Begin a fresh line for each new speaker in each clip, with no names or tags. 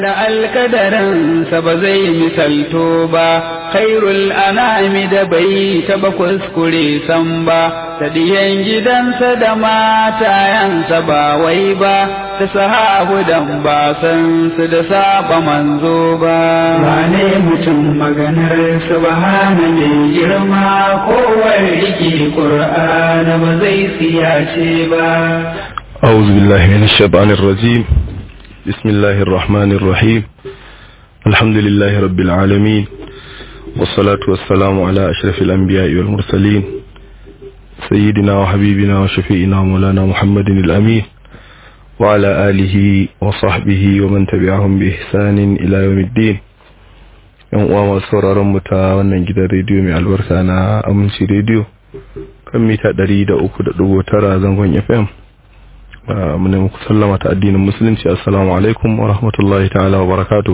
da alkadarinsa ba zai misalto ba khairul anami da bai taba kuskure san ba ta diyan gidansa da matayansa ba wai ba ta sahabu dan ba san su da saba manzo ba wane mutum maganar subhana mai girma kowar riki qur'ana ba zai siyace ba
أعوذ بالله من الشيطان الرجيم بسم الله الرحمن الرحيم الحمد لله رب العالمين والصلاة والسلام على أشرف الأنبياء والمرسلين سيدنا وحبيبنا وشفيئنا مولانا محمد الأمين وعلى آله وصحبه ومن تبعهم بإحسان إلى يوم الدين yan uwa masu sauraron mu ta wannan gidan rediyo mai albarka na aminci rediyo kan mita 300.9 zangon FM muna muku sallama ta addinin musulunci assalamu alaikum wa rahmatullahi ta'ala wa barakatu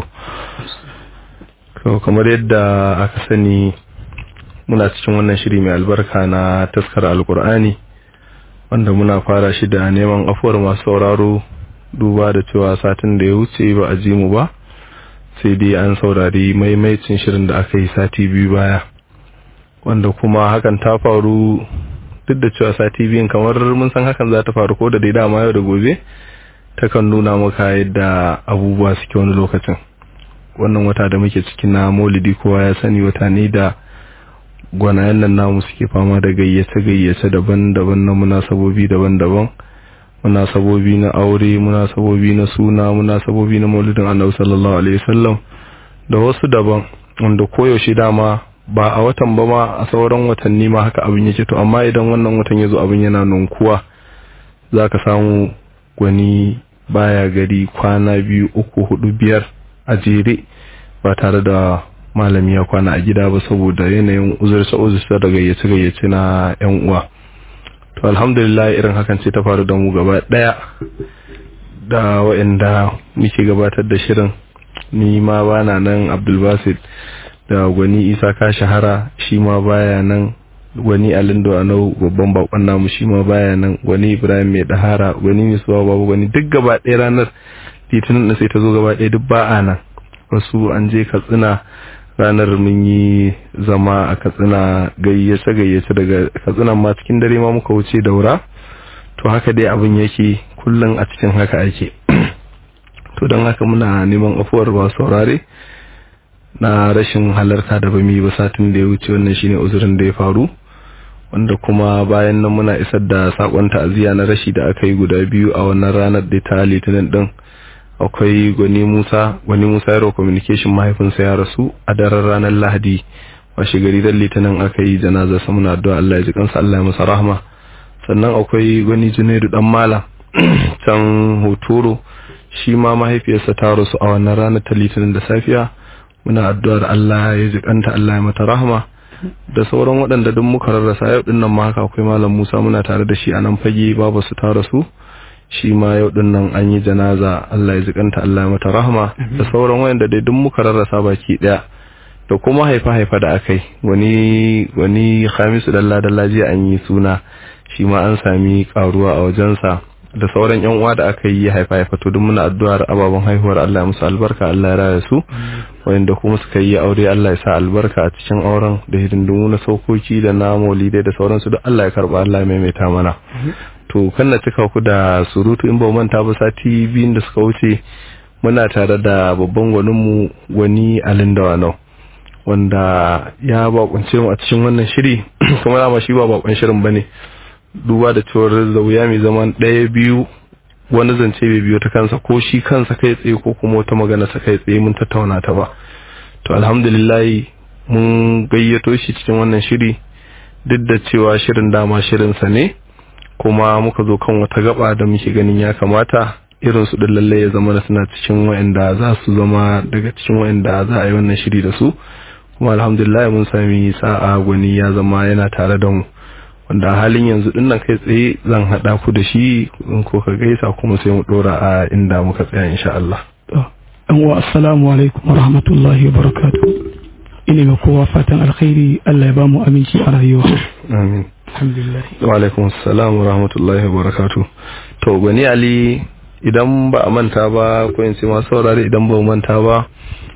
kamar yadda aka sani muna cikin wannan shiri mai albarka na taskar alkur'ani wanda muna fara shi da neman afuwar masu sauraro duba da cewa satin da ya wuce ba a ji mu ba sai dai an saurari maimaicin shirin da aka yi sati biyu baya wanda kuma hakan ta faru duk da cewa sati biyun kamar mun san hakan za ta faru ko da dai dama yau da gobe takan nuna maka yadda abubuwa suke wani lokacin wannan wata da muke cikin na maulidi kowa ya sani wata ne da gwanayen nan namu suke fama da gayyace gayyace daban-daban na munasabobi daban-daban munasabobi na aure munasabobi na suna munasabobi na maulidin annabi sallallahu alaihi wasallam da wasu daban wanda koyaushe dama ba a watan ba ma a sauran watanni ma haka abin yake to amma idan wannan watan ya zo abin yana nunkuwa za ka samu gwani baya gari kwana biyu uku hudu biyar a jere ba tare da malami ya kwana a gida ba saboda yanayin uzursa uzursa da gayyace gayyace na yan uwa to alhamdulillah irin hakan ce ta faru da mu gaba daya da waɗanda muke gabatar da shirin ni ma bana nan abdulbasit da gwani isa ka shahara shi ma baya nan gwani alindo a nau babban bakon namu shi ma baya nan gwani ibrahim mai dahara gwani mai suwa babu gwani duk gaba ɗaya ranar litinin da sai ta zo gaba ɗaya duk ba a nan wasu an je katsina ranar mun yi zama a katsina gayyace gayyace daga katsinan ma cikin dare ma muka wuce daura to haka dai abin yake kullum a cikin haka ake to don haka muna neman afuwar ba saurare na rashin halarta da bami ba satin da ya wuce wannan shine uzurin da ya faru wanda kuma bayan nan muna isar da sakon ta'aziyya na rashi da aka yi guda biyu a wannan ranar da ta litinin din akwai gwani Musa gwani Musa Yaro communication mahaifinsa ya rasu a daren ranar Lahadi washe gari dan litinin aka yi janazar sa muna addu'a Allah ya ji kansa Allah ya masa rahma sannan akwai gwani Junaidu dan Malam can Hotoro shi ma mahaifiyarsa ta rasu a wannan ranar ta litinin da safiya muna addu'ar Allah ya ji kanta Allah ya mata rahama da sauran waɗanda duk muka rarrasa yau din nan ma haka akwai malam Musa muna tare da shi a nan fage babu su tare su shi ma yau din nan an yi janaza Allah ya ji kanta Allah ya mata rahama da sauran waɗanda dai duk muka rarrasa baki daya da kuma haifa haifa da akai wani wani Khamisu dalla dalla jiya an yi suna shi ma an sami karuwa a wajensa da sauran yan uwa da aka yi haifa haifa to duk muna addu'ar ababen haihuwar Allah ya musu albarka Allah ya raya su wanda kuma suka yi aure Allah ya sa albarka a cikin auren da hidindimu na saukoki da na maulidai da sauransu duk Allah ya karba Allah ya maimaita mana to kan na cika ku da surutu in ba manta ba sati biyun da suka wuce muna tare da babban gwanin mu gwani Alin Dawanau wanda ya bakunce mu a cikin wannan shiri kuma dama shi ba bakon shirin bane duba da cewar zauya mai zaman ɗaya biyu wani zance bai biyo ta kansa ko shi kansa kai tsaye ko kuma wata magana sa kai tsaye mun tattauna ta ba to alhamdulillah mun gayyato shi cikin wannan shiri duk da cewa shirin dama shirinsa ne kuma muka zo kan wata gaba da muke ganin ya kamata irin su din lalle ya zama suna cikin wa'anda za su zama daga cikin wa'anda za a yi wannan shiri da su kuma alhamdulillah mun sami sa'a gwani ya zama yana tare da mu wanda halin yanzu din nan kai tsaye zan hada ku da shi in ko ka gaisa kuma sai mu dora a inda muka tsaya insha Allah
dan wa assalamu alaikum wa rahmatullahi wa barakatuh ina ga kowa fatan alkhairi Allah ya ba mu aminci a rayuwa
amin
alhamdulillah
wa alaikum assalam wa rahmatullahi wa barakatuh to gani ali idan ba a manta ba ko in ce masu saurare idan ba manta ba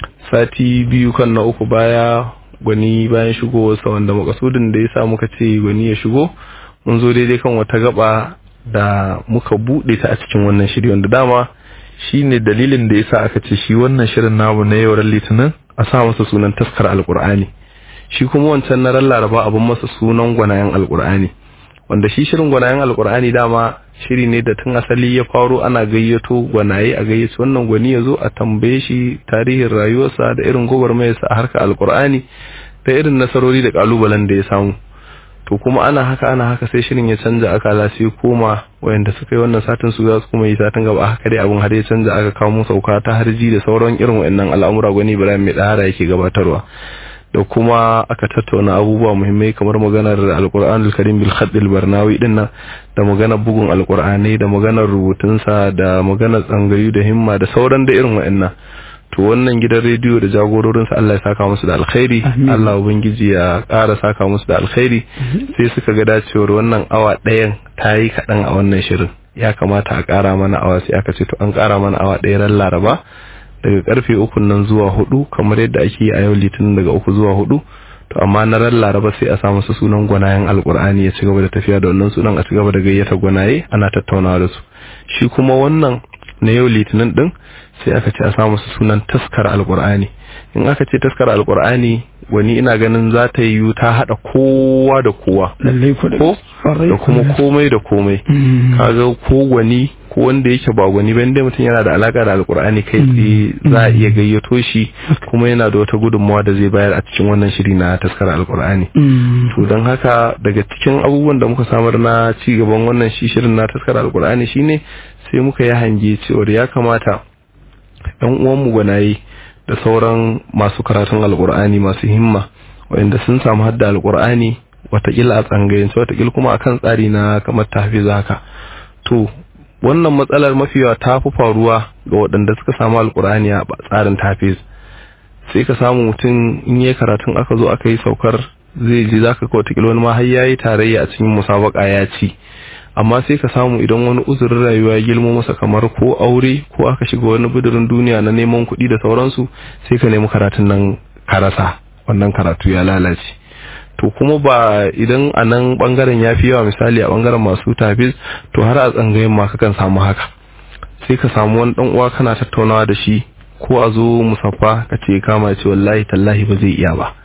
sati biyu kan na uku baya gwani bayan shigowarsa wanda makasudin da ya sa muka ce gwani ya shigo mun zo daidai kan wata gaba da muka buɗe ta a cikin wannan shiri wanda dama shi ne dalilin da ya sa aka ce shi wannan shirin namu na yau litinin a sa masa sunan taskar alkur'ani shi kuma wancan na ran laraba abin masa sunan gwanayen alkur'ani wanda shi shirin gwanayen alkur'ani dama shiri ne da tun asali ya faro ana gayyato gwanaye a gayyaci wannan gwani ya zo a tambaye shi tarihin rayuwarsa da irin gwagwarmayarsa a harkar alkur'ani da irin nasarori da kalubalen da ya samu to kuma ana haka ana haka sai shirin ya canja akala sai koma wayanda suka yi wannan satin su za su kuma yi satin gaba haka dai abin har ya canja aka kawo mu sauka ta harji da sauran irin wayannan al'amura gwani Ibrahim mai dahara yake gabatarwa da kuma aka tattauna abubuwa muhimmai kamar maganar alkur'an alkarim bil khadd barnawi din nan da maganar bugun alkur'anai da maganar rubutunsa da maganar tsangayu da himma da sauran da irin wa'annan to wannan gidan rediyo da jagororinsa Allah ya saka musu da alkhairi Allah ubangiji ya ƙara saka musu da alkhairi sai suka ga dacewar wannan awa ɗayan ta yi kaɗan a wannan shirin ya kamata a ƙara mana awa sai aka ce to an ƙara mana awa ɗaya ran laraba daga karfe uku nan zuwa hudu kamar yadda ake yi a yau litinin daga uku zuwa hudu to amma na ran laraba sai a sa masa sunan gwanayen alkur'ani ya ci gaba da tafiya da wannan sunan a ci gaba da gayyata gwanaye ana tattaunawa da su shi kuma wannan na yau litinin din sai aka ce a sa masa sunan taskar alkur'ani in aka ce taskar alkur'ani wani ina ganin za ta yi ta hada kowa da kowa ko da kuma komai da komai kaga ko gwani ko wanda yake ba gwani ba inda mutum yana da alaka da alkur'ani kai tsaye za a iya gayyato shi kuma yana da wata gudunmawa da zai bayar a cikin wannan shiri na taskar alkur'ani to don haka daga cikin abubuwan da muka samar na ci gaban wannan shi shirin na taskar alkur'ani shine sai muka yi hange cewar ya kamata yan uwanmu gwanaye da sauran masu karatun alkur'ani masu himma wanda sun samu hadda alkur'ani watakila a tsangayance watakila kuma akan tsari na kamar tahfiza haka to wannan matsalar mafi yawa ta fi faruwa ga waɗanda suka samu alkur'ani a tsarin tafiz sai ka samu mutum in yi karatun aka zo aka yi saukar zai ji zaka ka watakila wani ma har yayi tarayya a cikin musabaka ya ci amma sai ka samu idan wani uzurin rayuwa ya girmo masa kamar ko aure ko aka shiga wani bidirin duniya na neman kuɗi da sauransu sai ka nemi karatun nan ka rasa wannan karatu ya lalace to kuma ba idan a nan bangaren ya fi yawa misali a bangaren masu tafis to har a tsangayin ma kakan samu haka sai ka samu wani dan uwa kana tattaunawa da shi ko a zo musaffa ka ce kama ce wallahi tallahi ba zai iya ba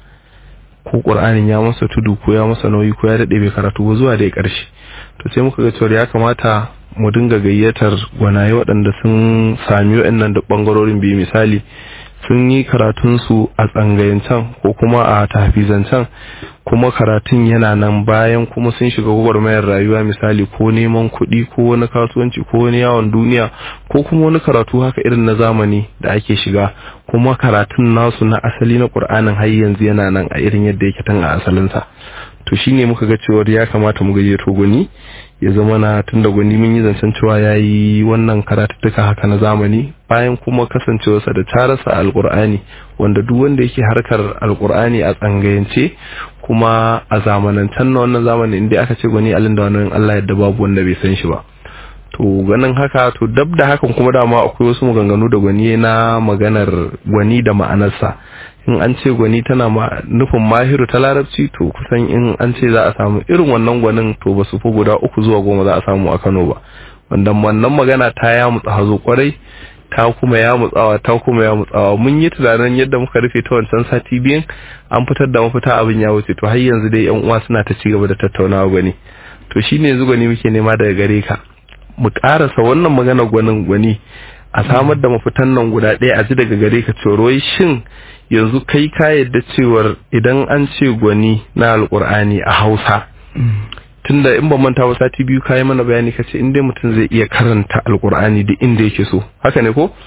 ko qur'anin ya masa tudu ko ya masa nauyi ko ya dade bai karatu ba zuwa da karshe to sai muka ga cewa ya kamata mu dinga gayyatar gwanaye waɗanda sun sami waɗannan da bangarorin biyu misali sun yi karatunsu a tsangayancen ko kuma a tafizancen kuma karatun yana nan bayan kuma sun shiga gwagwarmayar rayuwa misali ko neman kuɗi ko wani kasuwanci ko wani yawon duniya ko kuma wani karatu haka irin na zamani da ake shiga kuma karatun nasu na asali na ƙur'anin har yanzu yana nan a irin yadda yake tan a asalinsa to shine muka ga cewar ya kamata mu gayyato gwani ya zama na tun da gwani mun yi zancen cewa ya yi wannan karatuttuka haka na zamani bayan kuma kasancewarsa da tarasa alkur'ani wanda duk wanda yake harkar alkur'ani a tsangayance kuma a zamanancen na wannan zamani inda aka ce gwani alin da wannan Allah yadda babu wanda bai san shi ba to ganin haka to dab da hakan kuma dama akwai wasu maganganu da gwani na maganar gwani da ma'anarsa in an ce gwani tana nufin mahiru ta larabci to kusan in an ce za a samu irin wannan gwanin to ba su fi guda uku zuwa goma za a samu a Kano ba wanda wannan magana ta ya mutsa hazo kwarai ta kuma ya mutsawa ta kuma ya mutsawa mun yi tunanin yadda muka rufe ta wancan sati biyan an fitar da mafita abin ya wuce to har yanzu dai yan uwa suna ta ci gaba da tattaunawa gwani to shine yanzu gwani muke nema daga gare ka mu karasa wannan magana gwanin gwani a samar da mafitan nan guda ɗaya a ji daga gare ka cewar shin yanzu kai ka yadda cewar idan an ce gwani na alkur'ani a hausa tunda in ban manta ba sati biyu kayi mana bayani ka ce inda mutum zai iya karanta alkur'ani duk inda yake so haka ne ko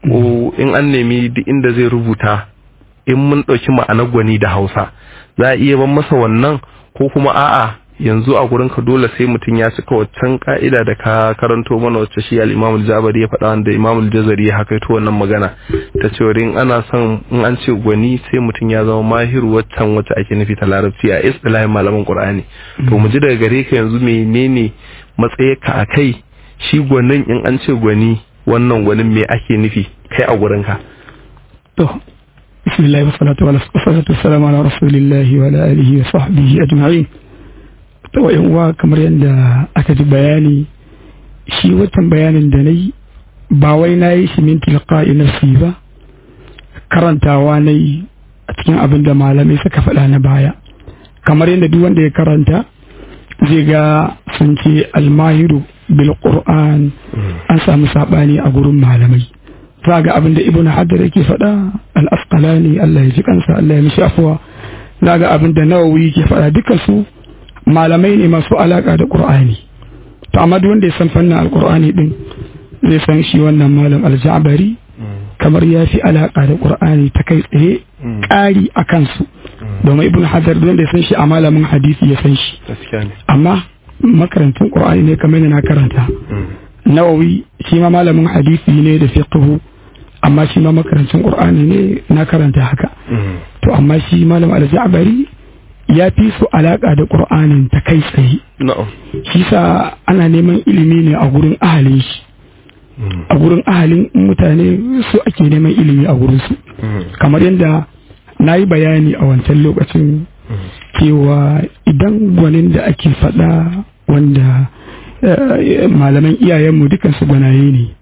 ko in an nemi duk inda zai rubuta in mun ɗauki ma'anar gwani da hausa za a iya ban masa wannan ko kuma a'a yanzu a gurin ka dole sai mutum ya cika waccan ka'ida da ka karanto mana wacce shi al-Imam al-Jabari ya faɗa wanda Imam al-Jazari ya hakaito wannan magana ta cewa in ana son in an ce gwani sai mutum ya zama mahiru waccan wacce ake nufi ta larabci a istilahin malaman Qur'ani to mu ji daga gare ka yanzu menene matsayinka a kai shi gwanin in an ce gwani wannan gwanin me ake nufi kai a gurinka
to bismillah wa salatu wa salatu wassalamu ala rasulillahi wa ala alihi wa sahbihi ajma'in to yan uwa kamar yadda aka ji bayani shi watan bayanin da nayi ba wai nayi shi min tilqa'i nafsi ba karantawa nayi a cikin abin da malamai suka faɗa na baya kamar yadda duk wanda ya karanta zai ga sun ce almahiru bil qur'an an samu sabani a gurin malamai za ga abin da ibnu hajar yake faɗa al asqalani Allah ya ji kansa Allah ya mishi afwa za ga abin da nawawi yake faɗa dukkan su malamai ne masu alaka da qur'ani to amma duk wanda ya san fannin alqur'ani din zai san shi wannan malam al-ja'bari kamar ya fi alaka da qur'ani ta kai tsaye ƙari a kansu domin ibn hajar don da san shi a malamin hadisi ya san shi amma makarantun qur'ani ne kamar na karanta nawawi shi ma malamin hadisi ne da fiqhu amma shi ma makarantun qur'ani ne na karanta haka to amma shi malam al-ja'bari ya fi su alaka da qur'anin ta kai tsaye shi sa ana neman ilimi ne a gurin ahalin shi a gurin ahalin mutane su ake neman ilimi a gurin su kamar yadda na yi bayani a wancan lokacin cewa idan gwanin da ake faɗa wanda malaman iyayenmu dukansu gwanaye ne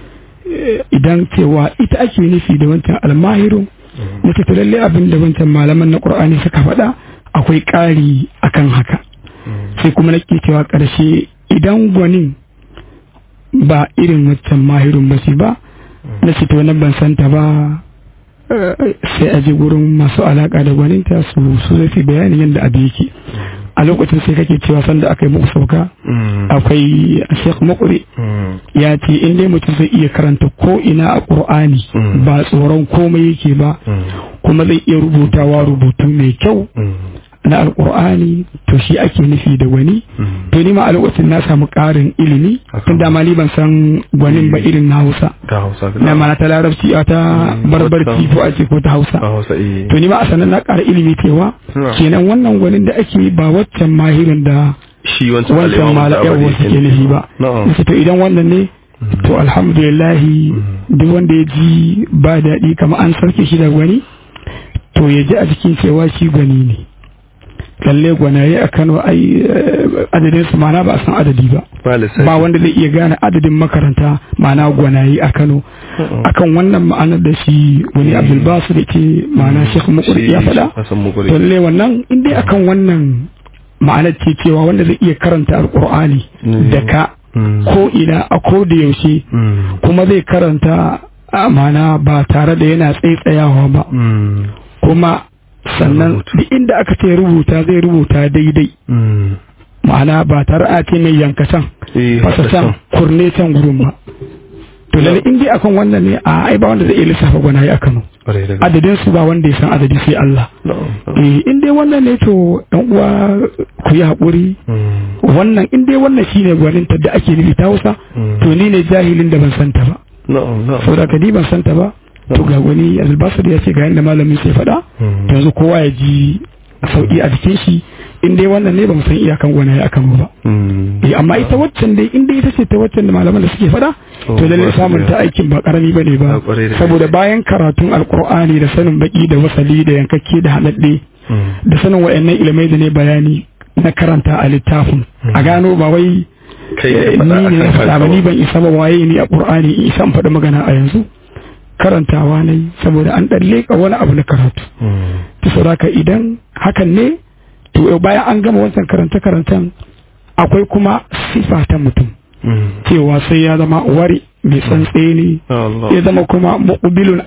idan cewa ita ake nufi da wancan almahiru wata ta lalle abin da wancan malaman na ƙur'ani suka faɗa akwai ƙari akan haka sai kuma nake cewa ƙarshe idan gwanin ba irin wancan mahirun ba ba na ce to ban santa ba sai a je gurin masu alaka da gwaninta su su zai bayanin yadda abu yake a lokacin sai kake cewa sanda aka yi muku sauka akwai shek makuri ya ce in dai mutum zai iya karanta ko ina a ƙur'ani ba tsoron komai yake ba kuma zai iya rubutawa rubutu mai kyau na alkur'ani to shi ake nufi da wani to ni ma a lokacin na samu ƙarin ilimi tun da ni ban san gwanin ba irin na hausa na mana ta larabci a ta barbarci ko a ce ko ta hausa to ni ma a sanan na ƙara ilimi cewa kenan wannan gwanin da ake ba waccan mahirin da
shi
wancan malayan wasu ke nufi ba to idan wannan ne to alhamdulillahi duk wanda ya ji ba daɗi kama an sarki shi da gwani to ya ji a cikin cewa shi gwani ne lalle gwanaye a Kano ai adadin su mana ba a san adadi ba ba wanda zai iya gane adadin makaranta mana gwanaye a Kano akan wannan ma'anar da shi wani Abdul Basu da ke ma'ana Sheikh Mukur ya faɗa lalle wannan in dai akan wannan ma'anar ce cewa wanda zai iya karanta alqur'ani da ka ko ina a ko da yaushe kuma zai karanta ma'ana ba tare da yana tsaitsayawa ba kuma sannan duk inda aka ce rubuta zai rubuta daidai ma'ana ba tare a ce mai yankacin fasasan kurne can gurin ba to lalle in dai akan wannan ne a ai ba wanda zai iya lissafa gwanaye a Kano adadin su ba wanda ya san adadi sai Allah eh in dai wannan ne to dan uwa ku yi hakuri wannan in dai wannan shine gwanin da ake nufi ta Hausa to ni ne jahilin da ban santa ba saboda ka ni ban santa ba to ga wani albasar ya ce ga yadda malamin sai faɗa yanzu kowa ya ji sauƙi a jikin shi in dai wannan ne ba mu san iyakan gwanaye akan mu ba eh amma ita waccan dai in dai ita ce ta waccan da malaman da suke faɗa to lalle samun ta aikin ba karami bane ba saboda bayan karatun alqur'ani da sanin baki da wasali da yankakke da haladde da sanin wayannan ilimai da ne bayani na karanta a littafin a gano ba wai ni ne faɗa ba ni ban isa ba waye ni a qur'ani in isa faɗa magana a yanzu karantawa ne saboda an ɗan leƙa wani abu na karatu ta sauraka idan hakan ne to bayan an gama wancan karanta-karantan akwai kuma sifa ta mutum cewa sai ya zama wari mai tsantseni ya zama kuma mu'bilun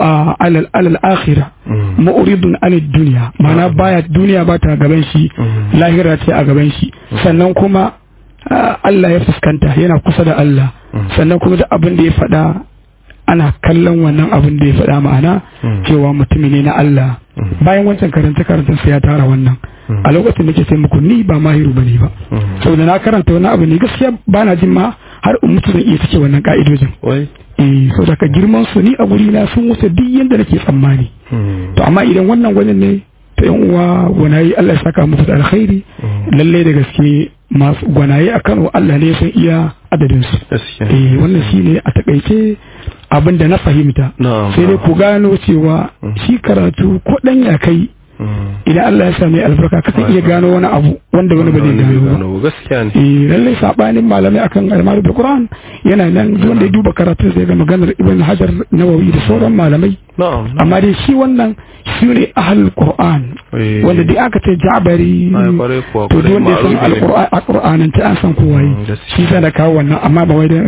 alal akhira mu'ridun alal duniya mana baya duniya ba ta gaban shi lahira ce a gaban shi sannan kuma Allah ya fuskanta yana kusa da Allah sannan kuma da abin da ya faɗa ana kallon wannan abin da ya faɗa ma'ana cewa mutumi ne na Allah bayan wancan karanta karanta sai ya tara wannan a lokacin da ke sai muku ni ba mahiru bane ba saboda na karanta wani abu ne gaskiya ba na jin ma har in mutu zan iya cike wannan ka'idojin eh saboda ka girman su ni a guri na sun wuce duk yanda nake tsammani to amma idan wannan gwanin ne to yan uwa wani Allah ya saka muku da alkhairi lalle da gaske masu gwanaye a Kano Allah ne sun iya adadin su eh wannan shine a takaice abin da na fahimta sai dai ku gano cewa shi karatu ko dan ya kai idan Allah ya sami albarka kakan iya gano wani abu wanda wani ba zai gano
ba gaskiya ne
eh lallai sabanin malamai akan almaru da Qur'an yana nan wanda ya duba karatu zai ga maganar Ibn Hajar Nawawi da sauran malamai amma dai shi wannan shi ne ahlul Qur'an wanda dai aka ce Ja'bari to duk wanda ya san al-Qur'an ta an san kowa yi shi sai da kawo wannan amma ba wai da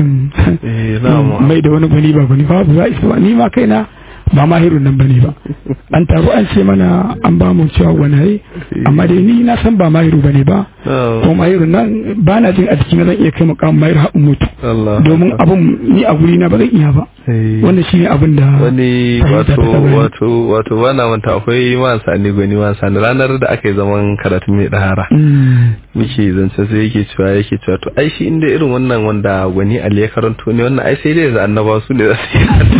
mai da wani gwani ba gwani ba ba isa ni ma kaina ba mahirun nan bane ba an taro an ce mana an ba mu cewa wani amma dai ni na san ba mahiru bane ba ko mahirun nan ba na jin a cikin zan iya kai makamin mahir haɗin mutu domin abun ni a guri na ba zan iya ba wannan shine abin da
wani wato wato wato ba na manta akwai man sani gwani man sani ranar da aka yi zaman karatu mai dahara muke zance sai yake cewa yake cewa to ai shi inda irin wannan wanda gwani ali ya karanto ne wannan ai sai dai da annaba su ne za su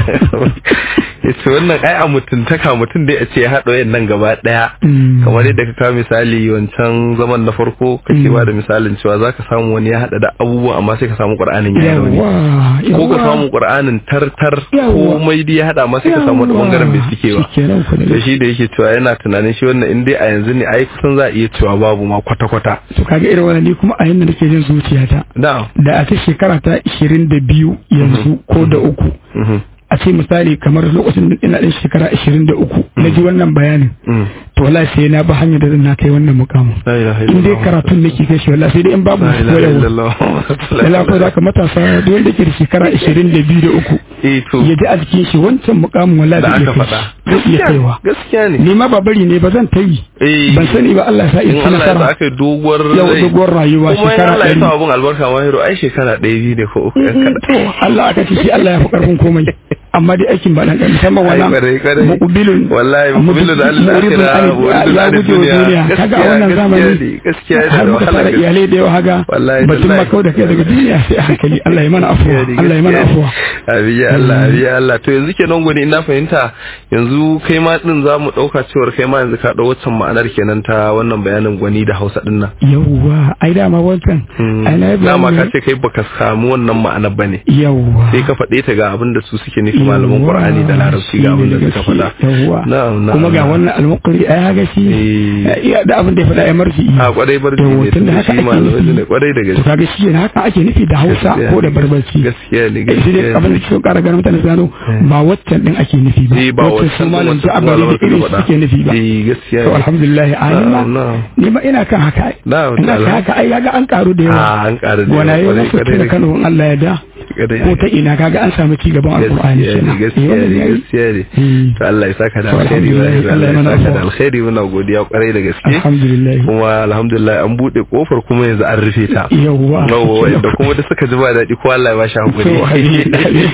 yi yace wannan ai a mutuntaka mutum dai a ce ya haɗa wayan nan gaba ɗaya kamar yadda ka kawo misali wancan zaman na farko kake ba da misalin cewa zaka samu wani ya haɗa da abubuwa amma sai ka samu qur'anin ya rauni ko ka samu qur'anin tartar ko mai dai ya haɗa amma sai ka samu wani bangaren bai suke ba to shi da yake cewa yana tunanin shi wannan in dai a yanzu ne ai kusan za a iya cewa babu ma kwata kwata
to kaga irin wannan ni kuma a yanda nake jin zuciyata da a ta shekara ta 22 yanzu ko da uku a ce misali kamar lokacin da ina ɗan shekara ashirin da uku na ji wannan bayanin to wallahi sai na ba hanyar da zan na kai wannan mukamin in dai karatun nake kai shi wallahi sai dai in babu koyarwa lalla ko zaka matasa duk wanda ke da shekara ashirin da biyu da uku ya ji a jikin shi wancan mukamin wallahi zai iya kai zai iya kaiwa
gaskiya ne
ni ma ba bari ne ba zan ta yi ban sani ba Allah ya sa in ci nasara
Allah ya sa doguwar
yau doguwar rayuwa shekara
ɗari kuma Allah ya sa abun albarka mahiro ai shekara ɗaya biyu ne ko uku
to Allah aka ce shi Allah ya fi karfin komai amma dai aikin ba dan kan musamman wannan muqbilun
wallahi muqbilun da Allah ya
ya guje wa duniya kaga a wannan zamani
gaskiya
har muka fara iyalai da yawa haga batun ma kawai da kai daga duniya sai a hankali Allah ya mana afuwa Allah ya mana afuwa
abiya Allah abiya Allah to yanzu kenan gwani ina fahimta yanzu kai ma din za mu dauka cewar kai ma yanzu ka dau waccan ma'anar kenan ta wannan bayanin gwani da Hausa din nan
yawwa ai dama wancan
ai na dama ka ce kai baka samu wannan ma'anar bane
yawwa
sai ka faɗe ta ga abin da su suke nufi malaman Qur'ani da Larabci ga abin da suka faɗa
na'am kuma ga wannan al-muqri ai haka shi iya da abin da ya faɗa ya marji
a kwarai barci ne
tun da haka ake
ne kwarai da gaske
to kaga shi ne haka ake nufi da Hausa ko da barbarci
gaskiya ne
gaskiya ne abin da ke ƙara ganin mutane gano ba waccan din ake nufi ba
ba waccan
malam ta abari da irin suke nufi ba
gaskiya
to alhamdulillah alima ni ma ina kan haka ina kan haka ai kaga an karu da yawa
an karu da yawa
wala yau na fitar Kano Allah ya da ko ta ina kaga an samu ci gaban alqur'ani kenan
gaskiya ne gaskiya ne to Allah ya saka da alkhairi Allah ya saka da alkhairi muna godiya kwarai da gaske
alhamdulillah
kuma alhamdulillah an bude kofar kuma yanzu an rufe ta
yawwa
yawwa da kuma da suka ji ba daɗi ko Allah ya ba shi hakuri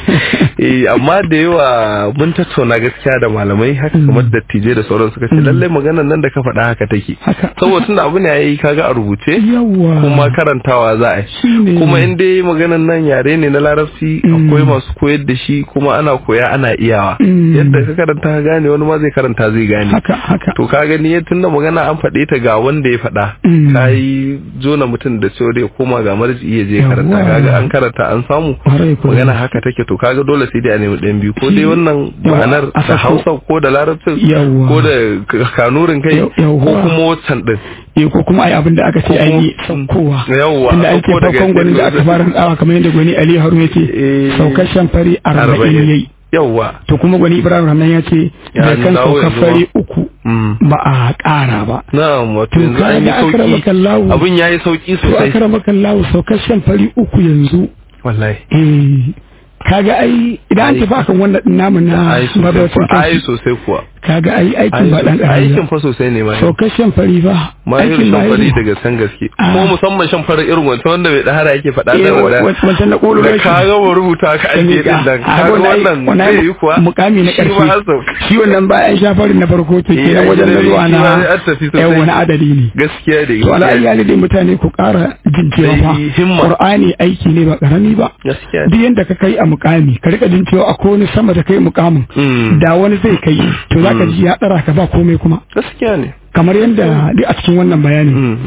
eh amma da yawa mun tattauna gaskiya da malamai haka kamar dattijai da sauran suka ce lallai maganar nan da ka faɗa haka take saboda tunda abu ne yayi kaga a rubuce kuma karantawa za a yi kuma in dai maganar nan yare ne na larabci akwai masu koyar da shi kuma ana koya ana iyawa yadda ka karanta ka gane wani ma zai karanta zai gane to ka gani ya tunda magana an faɗe ta ga wanda ya faɗa ka yi jona mutum da cewa dai koma ga marji iya je karanta kaga an karanta an samu magana haka take to kaga dole sai dai a nemi ɗayan biyu ko dai wannan ma'anar da hausa ko da larabcin ko da kanurin kai ko kuma wancan din
eh ko kuma ai abin da aka ce ai yi saukowa
yawwa
inda an ce farkon gwanin da aka fara tsawa kamar yadda gwani Ali Harun ya ce saukar shan fari arba'in yayi
yawwa
to kuma gwani Ibrahim Rahman ya ce da kan saukar fari uku ba a ƙara ba
na'am wato yanzu an yi sauki abin yayi sauki sosai
to akramaka Allah saukar shan fari uku yanzu
wallahi
eh kaga ai idan an tafi akan wannan namu na
mabautin ai sosai kuwa
kaga ai aikin ba dan
aikin fa sosai ne ma
saukar shan fari ba
ma irin shan fari daga san gaske kuma musamman shan fari irin wancan wanda bai dahara yake faɗa da wanda
wancan na kolo
da ka ga mu rubuta ka aje din dan ka ga wannan zai yi kuwa
mukami na karshe shi wannan bayan shan fari na farko to kenan wajen na zuwa na yan wani adadi ne
gaskiya da
to ala iyali dai mutane ku ƙara jin cewa fa qur'ani aiki ne ba karami ba
gaskiya
duk yanda ka kai a mukami ka rika jin cewa akwai wani sama da kai mukamin da wani zai kai to zaka ji ya tsara ka ba komai kuma
gaskiya ne
kamar yadda duk a cikin wannan bayani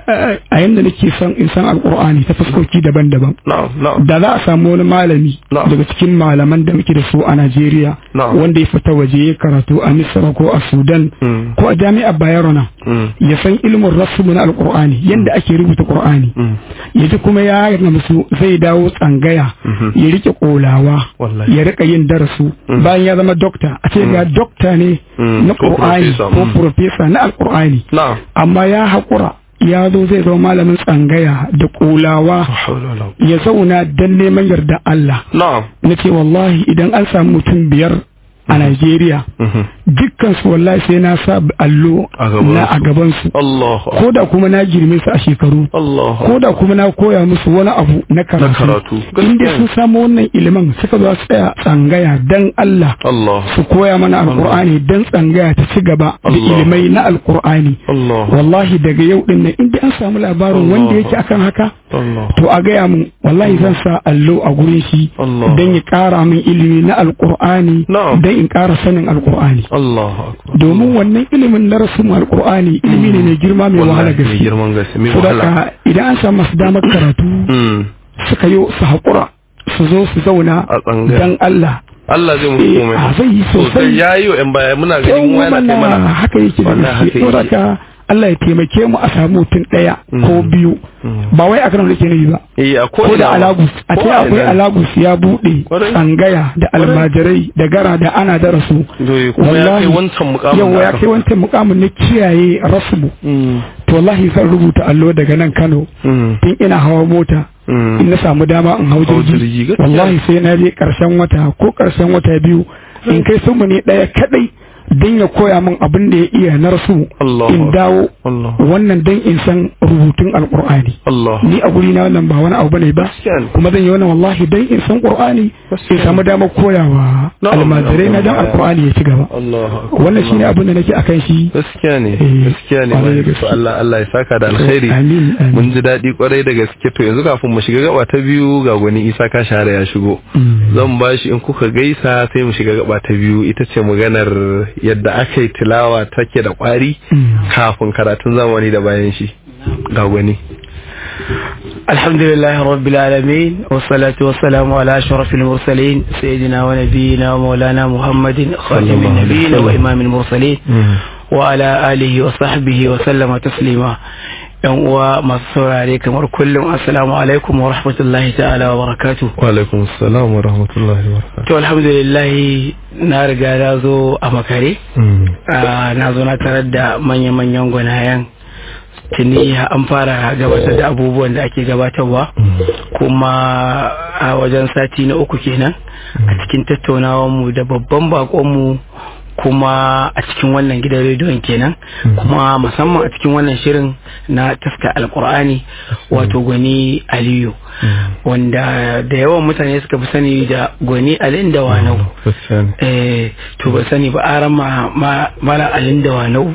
a yanda nake son in san alqur'ani ta fuskoki daban-daban da za a samu wani malami daga cikin malaman da muke da su a Najeriya wanda ya fita waje ya karatu a Misra ko a Sudan ko a jami'ar Bayero ya san ilimin rasmu na alqur'ani yanda ake rubuta qur'ani yaji kuma ya musu zai dawo tsangaya ya rike kolawa ya rika yin darasu bayan ya zama dokta a ce ga dokta ne na qur'ani ko profesa na alqur'ani amma ya haƙura ya zo zai zama malamin tsangaya da kulawa ya zauna don neman yarda Allah na ce wallahi idan an samu mutum biyar a Najeriya dukkan su wallahi sai na sa allo na a gaban su ko da kuma na girme su a shekaru ko da kuma na koya musu wani abu na karatu inda sun samu wannan ilimin suka zo su tsaya tsangaya dan Allah su koya mana alkur'ani dan tsangaya ta ci gaba da ilimai na alkur'ani wallahi daga yau din nan inda an samu labarin wanda yake akan haka to a gaya mun wallahi zan sa allo a gurin shi dan ya kara min ilimi na alkur'ani dan in ƙara sanin alƙur'ani domin wannan ilimin na rasu alƙur'ani ilimi ne mai girma mai wahala gaske saboda idan an samu masu damar karatu suka yi su haƙura su zo su zauna dan Allah
Allah zai musu komai
a zai yi sosai
ya yi wa ‘yan baya muna ganin wani
mana haka yake da gaske saboda Allah ya taimake mu a samu mutum ɗaya ko biyu ba wai a kan da ke nabi ba ko da alagus a ce akwai alagus ya buɗe tsangaya da almajirai da gara da ana da rasu
wallahi
yawa ya kai wancan mukamin na kiyaye rasmu to wallahi zan rubuta allo daga nan Kano tun ina hawa mota in na samu dama in hau jirgi wallahi sai na je karshen wata ko karshen wata biyu in kai sun ne ɗaya kadai don ya koya min abin da ya iya na rasu in dawo wannan don in san rubutun alkur'ani ni a guri na wannan ba wani abu bane ba kuma zan yi wannan wallahi don in san qur'ani in samu damar koyawa almajirai na dan alkur'ani ya ci gaba wannan shine abin da nake akan shi
gaskiya ne gaskiya ne Allah Allah ya saka da alkhairi mun ji daɗi kwarai da gaske to yanzu kafin mu shiga gaba ta biyu ga gwani Isa ka share ya shigo zan bashi in kuka gaisa sai mu shiga gaba ta biyu ita ce maganar yadda aka yi tilawa take da kwari kafin karatun zamani da bayan shi ga gwani
الحمد لله رب العالمين والصلاة والسلام على أشرف المرسلين سيدنا ونبينا ومولانا محمد خاتم النبيين وإمام المرسلين وعلى آله وصحبه وسلم تسليما yan uwa masu saurare kamar kullum assalamu alaikum wa rahmatullahi ta'ala wa barakatu
wa alaikum assalam wa rahmatullahi wa barakatu
to alhamdulillah na riga na zo a makare na zo na tarar da manya-manyan gwanayen tuni an fara gabatar da abubuwan da ake gabatarwa kuma a wajen sati na uku kenan a cikin tattaunawarmu da babban bakonmu kuma a cikin wannan gidan rediyon kenan kuma musamman a cikin wannan shirin na taska alkur'ani wato gwani aliyu wanda da yawan mutane suka fi sani da gwani alin da wanau eh to ba sani ba aran ma mala alin da wanau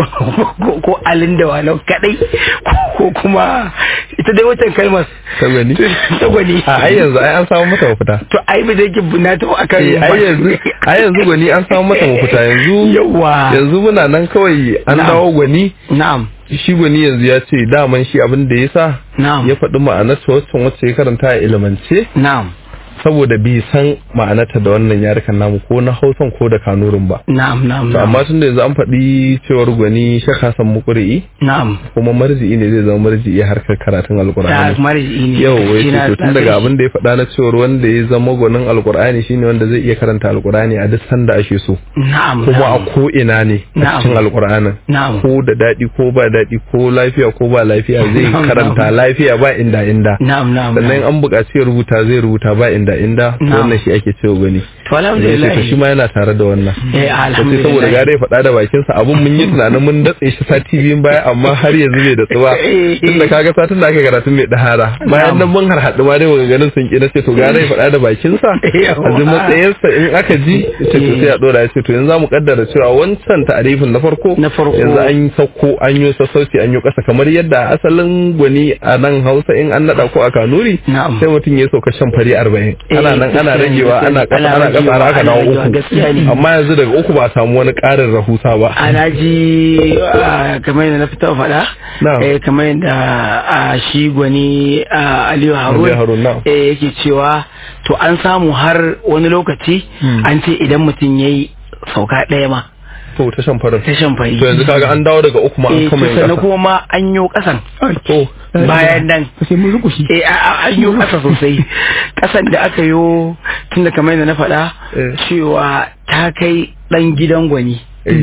ko alin da wanau kadai ko kuma ita dai watan kalmar
ta gwani
ta gwani
a ai yanzu ai an samu mata mafita
to ai ba zai na ta akan
ai yanzu ai yanzu gwani an samu mata mafita yanzu
yawa
yanzu muna nan kawai an dawo gwani
na'am
shi gwani yanzu ya ce daman shi abin da ya sa
na'am
ya faɗi ma'anarsa wacce wacce ya karanta a ilimance
na'am
saboda bai san ma'anarta da wannan yarukan namu ko na hausan ko da kanurin ba
na'am na'am
to amma tun da yanzu an faɗi cewar gwani shaka san mukuri'i
na'am
kuma marji'i ne zai zama marji'i harkar karatun alkur'ani
marji'i ne
yau wai to tun daga abin da ya faɗa na cewar wanda ya zama gwanin alkur'ani shine wanda zai iya karanta alkur'ani a duk sanda ake so
na'am
kuma a ko ina ne a cikin alkur'anin
na'am
ko da daɗi ko ba daɗi ko lafiya ko ba lafiya zai karanta lafiya ba inda inda
na'am na'am
sannan an buƙaci ya rubuta zai rubuta ba inda inda wannan shi ake cewa gani
to alhamdulillah
to shi ma yana tare da wannan
eh alhamdulillah
saboda gare ya faɗa da bakin sa abun mun yi tunanin mun datse shi sati biyun baya amma har yanzu bai datsu ba tunda kaga satin da aka karatu mai dahara bayan nan mun har haɗu ma dai maganganun sun ki ce to gare ya faɗa da bakin sa a ji matsayin sa in aka ji ce to sai a dora ya ce to yanzu zamu kaddara cewa wancan ta'arifin na farko
na farko
yanzu an yi sauko an yi sassauci an yi ƙasa kamar yadda asalin gwani a nan Hausa in an nada ko a Kanuri sai mutum ya sauka shan fari arba'in ana nan ana ragewa ana kasa ana kasa har aka dawo uku amma yanzu daga uku ba a samu wani ƙarin rahusa ba
ana ji kamar yadda na fita faɗa kamar yadda shi gwani Aliyu Harun yake cewa to an samu har wani lokaci an ce idan mutum ya yi sauka ɗaya ma
to ta shan farin
ta shan fari
to yanzu kaga an dawo daga uku ma an kuma yin
kasa kuma ma an yi kasan
to
bayan nan
sai mun rukushi
eh an yi kasa sosai kasan da aka yi tun da kamar yadda na faɗa cewa ta kai ɗan gidan gwani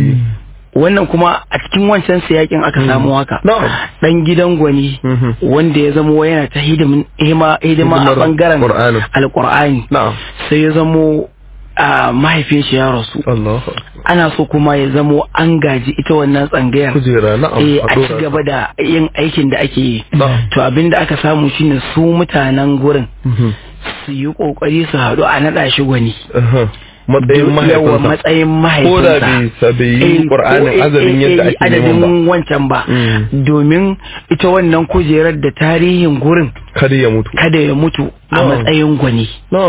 wannan kuma a cikin wancan siyakin aka samu haka dan gidan gwani wanda ya zamo yana ta hidima a bangaren alkur'ani sai ya zamo a mahaifin shi ya rasu ana so kuma ya zamo an gaji ita wannan tsangayar a ci gaba da yin aikin da ake yi to abin da aka samu shine su mutanen gurin su yi kokari su haɗu a naɗa shi gwani
matsayin mahaifinsa
matsayin mahaifinsa
ko da bai bai yi qur'anin azamin yadda ake neman ba
adadin wancan ba domin ita wannan kujerar da tarihin gurin
kada ya mutu
kada ya mutu a matsayin gwani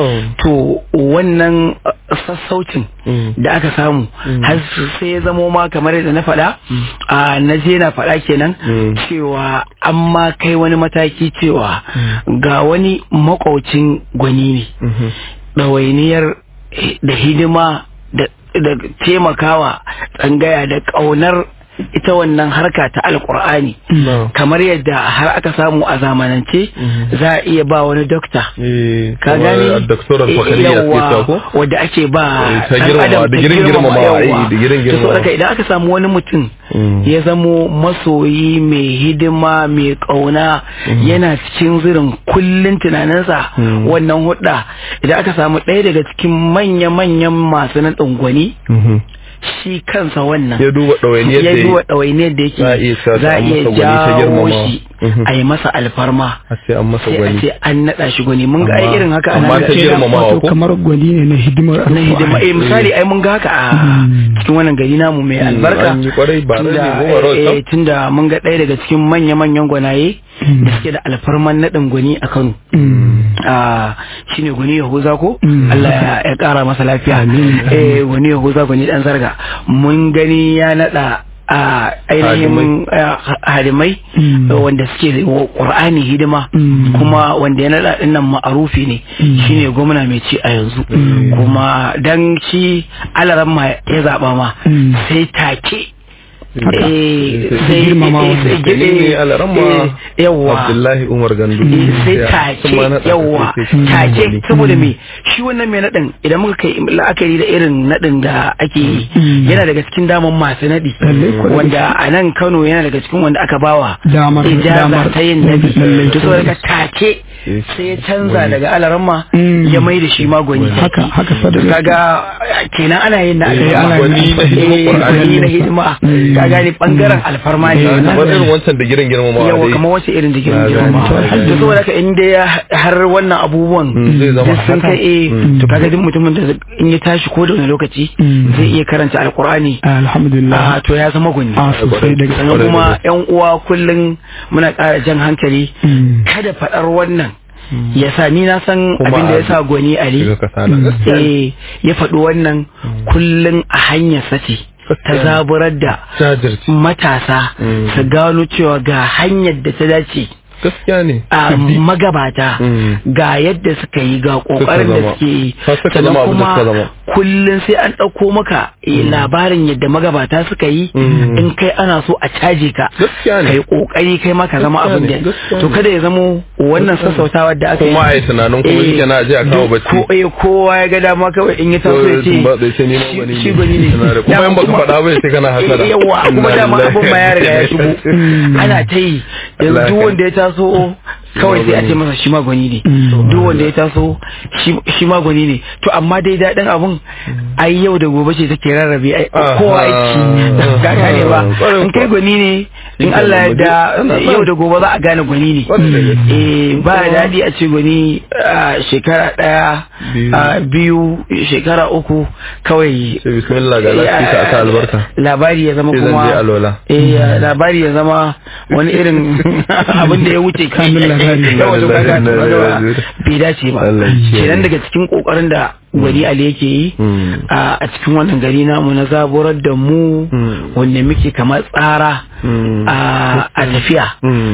to wannan sassaucin da aka samu har sai ya zamo ma kamar yadda na faɗa a na je na faɗa kenan cewa an ma kai wani mataki cewa ga wani makwaucin gwani ne ɗawainiyar da hidima da taimakawa tsangaya da ƙaunar ita wannan harka ta alkur'ani kamar yadda har aka samu a zamanance za a iya ba wani dokta ka gani yawa wadda ake ba
digirin girmamawa digirin
girmamawa idan aka samu wani mutum ya zamo masoyi mai hidima mai kauna yana cikin zirin kullun tunaninsa wannan hudda idan aka samu ɗaya daga cikin manya-manyan masu na ɗungwani shi kansa wannan
ya duba ɗawainiyar da
ya duba ɗawainiyar da yake za a iya jawo shi a yi masa alfarma
a sai an masa
sai a
gwani
ce an naɗa shi gwani mun ga ai irin haka
amma
ana
ta girmamawa
wato
ko
kamar gwani ne na hidimar
na hidima eh misali ai mun ga haka a cikin wannan gari namu mai albarka
an yi kwarai ba
tunda
rage goma rawar
eh,
sam.
tunda mun ga ɗaya daga cikin manya-manyan gwanaye da suke da alfarman naɗin gwani a Kano a shine gwani Yahuza ko Allah ya- ya ƙara masa lafiya eh gwani Yahuza gwani dan zarga mun gani ya naɗa a ainihin eh, hadimai wanda suke da wa Qur'ani hidima kuma wanda ya naɗa ɗin nan ma'arufi ne shine gwamna mai ci a yanzu kuma dan shi alaran ma ya zaɓa ma sai take
Haka.
eh,
Sai
sai
girmamawa.
eh, sai
Ni ne alaramma
eh, yawwa
Abdullahi Umar Gandu
sai
Ya,
take
sun ma naɗa
yawa
sai sai
take
gwani.
saboda me shi wannan mai naɗin idan muka kai la'akari da irin naɗin da ake yi yana daga cikin daman masu naɗi
Lallai kuwa.
wanda a nan Kano yana daga cikin wanda aka bawa
Damar-
ijaza
damar-
ta yin naɗi
Lallai
to
kuwa.
saboda ka take sai ya canza daga alaramma
Mm.
ya mai da shi ma gwani
haka haka
to
sadaka
kaga kenan ana yin na
Eh,
alfarma.
gwani na hidimar
Eh,
Qur'ani.
gwani na hidima ka gane bangaren alfarma ne wannan.
kamar irin wancan da girin girmamawa
yawa
dai.
kamar wace irin
Na
jikin
gane.
girma
Na gane.
to saboda haka in dai ya har wannan abubuwan
Mm, zai zama
duk sun
haka.
kai eh to kaga duk mutumin da in ya tashi ko da wani lokaci
Mm.
zai iya karanta alkur'ani
alhamdulillah
a to ya zama gwani
a sosai daga
sannan kuma yan uwa kullum muna ƙara jan hankali
Mm.
kada faɗar wannan ya sa ni na san
Kuma
abin da ya
a-
sa gwani ali
Shiga kasala gaskiya ne.
eh ya faɗi wannan kullum a hanyar sace ta
Gaskiya ne.
zaburar da
Jajirce.
matasa
Mm.
su gano cewa ga hanyar da ta dace
gaskiya ne
a magabata
Mm.
ga yadda suka yi ga kokarin da
zama.
suke yi
Har suka
sannan
zama abin da
kuma
suka zama.
kullum sai an ɗauko maka eh, labarin yadda magabata suka yi
Mm.
in kai ana so a caje ka
gaskiya ne
kai kokari kai maka zama
Gaskiya
abin
ne,
da
gaskiya
to
ne.
kada ya zamo wannan sassautawa da aka yi
kuma a yi tunanin kuma
Eh,
shi kenan a je a kawo
duk
bacci
ko eh, kowa ya ga dama kawai in ya taso ya ce
ba zai ce ni ma
shi-
gwani
shi gwani ne
Ina da- kuma
Dama
in baka faɗa ba sai kana hasara
Eh, yawa kuma
Inna
dama
lillahi
abin ma ya riga ya shigo ana ta yi yanzu
Allah
duk
ya
wanda ya taso kawai sai a ce masa shi ma gwani ne duk wanda ya taso shi- shi ma gwani ne to amma dai daɗin abun ai yau da gobe ce take rarrabe ai
Aha.
kowa aiki ka gane ba
Kwarai
in kai
kuwa.
gwani ne in Allah ya da yau da gobe za a gane gwani ne eh ba daɗi a ce gwani shekara ɗaya biyu shekara uku kawai
sai bismillah ga lafiya aka albarka
labari ya zama kuma eh labari ya zama wani irin abin da ya wuce
kamin labari
bai dace ba kenan daga cikin kokarin da gwani Ali yake yi a cikin wannan gari namu na zaburar da mu wanda muke kamar tsara a tafiya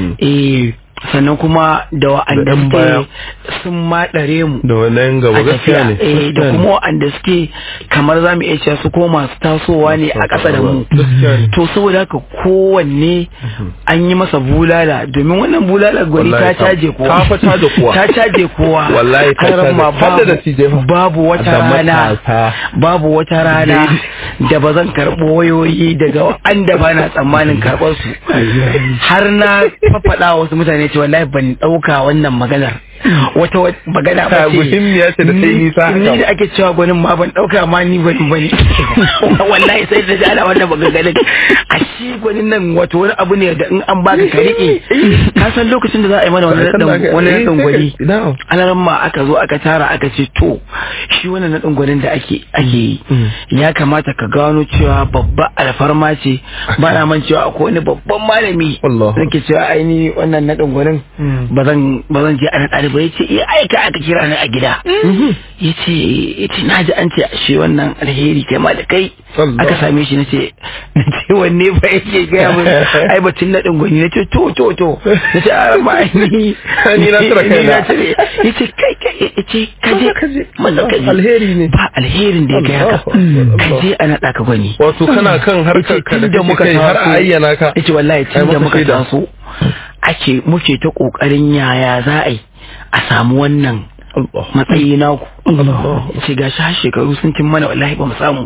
eh sannan kuma da wa'anda suke sun maɗare mu
da wannan gaba gaskiya ne
eh da kuma wa'anda suke kamar za mu iya cewa su ko masu tasowa ne a ƙasa da mu to saboda haka kowanne an yi masa bulala domin wannan bulala gwani ta caje kowa
ta fa caje kowa
ta caje kowa
wallahi ta caje
babu da babu wata rana babu wata rana da ba zan karɓo wayoyi daga wanda ba na tsammanin karɓar su har na fafaɗa wasu mutane ce wallahi ban dauka wannan maganar wata magana ba ce
muhimmiya ce da sai nisa
ni da ake cewa gwanin ma ban dauka ma ni gwanin bane wallahi sai da jana wannan maganganun a shi gwanin nan wato wani abu ne da in an baka ka rike ka san lokacin da za a yi mana wani nadan wani nadan gwani alaran ma aka zo aka tara aka ce to shi wannan nadan gwanin da ake ake yi ya kamata ka gano cewa babba alfarma ce ba na man cewa akwai wani babban malami nake cewa aini wannan nadan gwanin ba zan je a naɗa ba ya ce iya aika aka kira ni a gida ya ce ya ce na ji an ce shi wannan alheri kai ma da kai aka same shi na ce na ce wanne ba yake gaya min ai batun naɗin gwani na ce to to to na ce a ma ni
ni na tura kai na
ya ce kai kai ya ce kaje maza kaje
alheri ne
ba alherin da ya kai haka kaje a naɗa ka gwani
wato kana kan harkar ka da muka har a ayyana ka
ya ce wallahi tun da muka taso ake muke ta kokarin yaya za a yi a samu wannan matsayi naku ce ga shi shekaru sun cin mana wallahi ba mu samu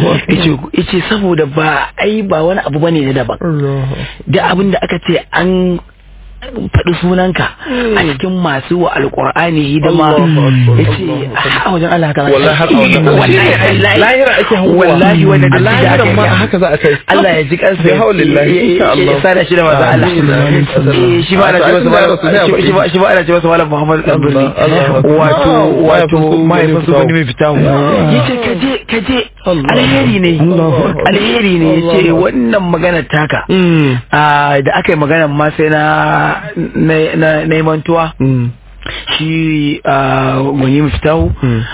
yace saboda ba ai ba wani abu bane na daban da abin da aka ce an faɗi sunanka a cikin masu wa alƙur'ani hidima ya ce a wajen Allah haka
wallahi har a wajen
wallahi
lahira ake hawa
wallahi wanda da
lahira ma haka za a kai
Allah ya ji kansa
bi haulillahi insha Allah
ya sada shi da maza Allah shi ba ana ce masa malam shi ba shi ba ana ce masa malam Muhammad Abdulli wato wato mahaifin su wani mai fita mu yace kaje kaje alheri ne alheri ne yace wannan magana taka da aka yi magana ma sai na na mantuwa shi gwani mafitahu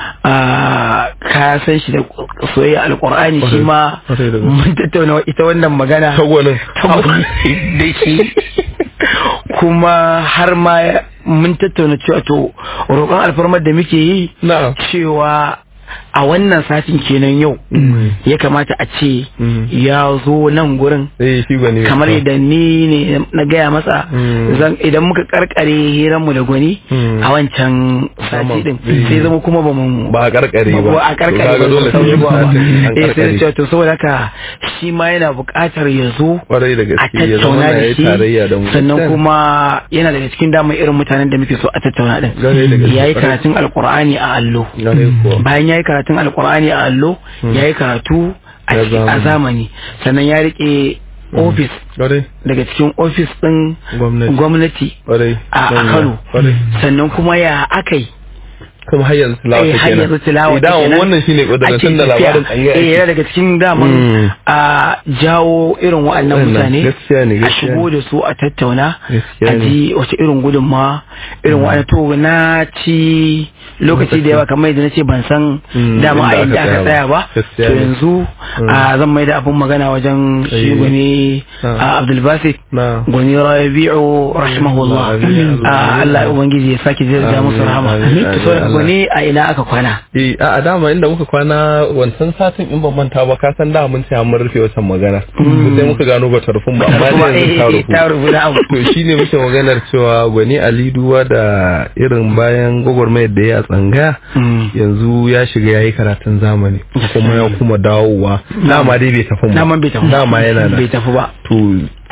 ka san shi da soyayya alkur'ani shi ma mun tattauna ita wannan magana da shi kuma har ma mun tattauna cewa to roƙon alfarmar da muke yi cewa a wannan satin kenan yau ya kamata a ce ya zo nan gurin kamar yadda ni ne na gaya masa idan muka karkare hiranmu da gwani a wancan sati din sai zama kuma ba mu
ba a karkare ba
ba a karkare ba dole sai ba eh sai da to saboda haka shi ma yana buƙatar ya zo a tattauna da shi sannan kuma yana daga cikin damar irin mutanen da muke so a tattauna din yayi karatun alqur'ani a allo bayan yayi karatun karatun alkur'ani a allo ya yi karatu a zamani sannan ya rike ofis daga cikin ofis ɗin gwamnati a kano sannan kuma ya akai
kuma har yanzu tilawa
ta kenan yanzu tilawa
ta kenan wannan shine kudurin tun da labarin tsanga
eh yana daga cikin daman a jawo irin wa'annan mutane a shigo da su a tattauna a ji wace irin gudunma irin wa'annan to na ci lokaci da yawa kamar yadda nace ban san dama a inda aka tsaya ba to yanzu a zan mai da abun magana wajen shi gwani Abdulbasit gwani Rabi'u rahimahullah Allah ya ubangiji ya sake zai musu rahama wani a ina aka kwana
eh a dama inda muka kwana wancan satin in ban manta ba ka san da mun ce mun rufe wancan magana sai muka gano ba tarfin ba amma ne yanzu
ta rufu da abu
to shine muke maganar cewa gwani Ali Duwa da irin bayan gwagwarmayar da ya tsanga yanzu ya shiga yayi karatun zamani kuma ya kuma dawowa dama dai bai tafi ba
dama bai tafi
dama yana
bai tafi ba
to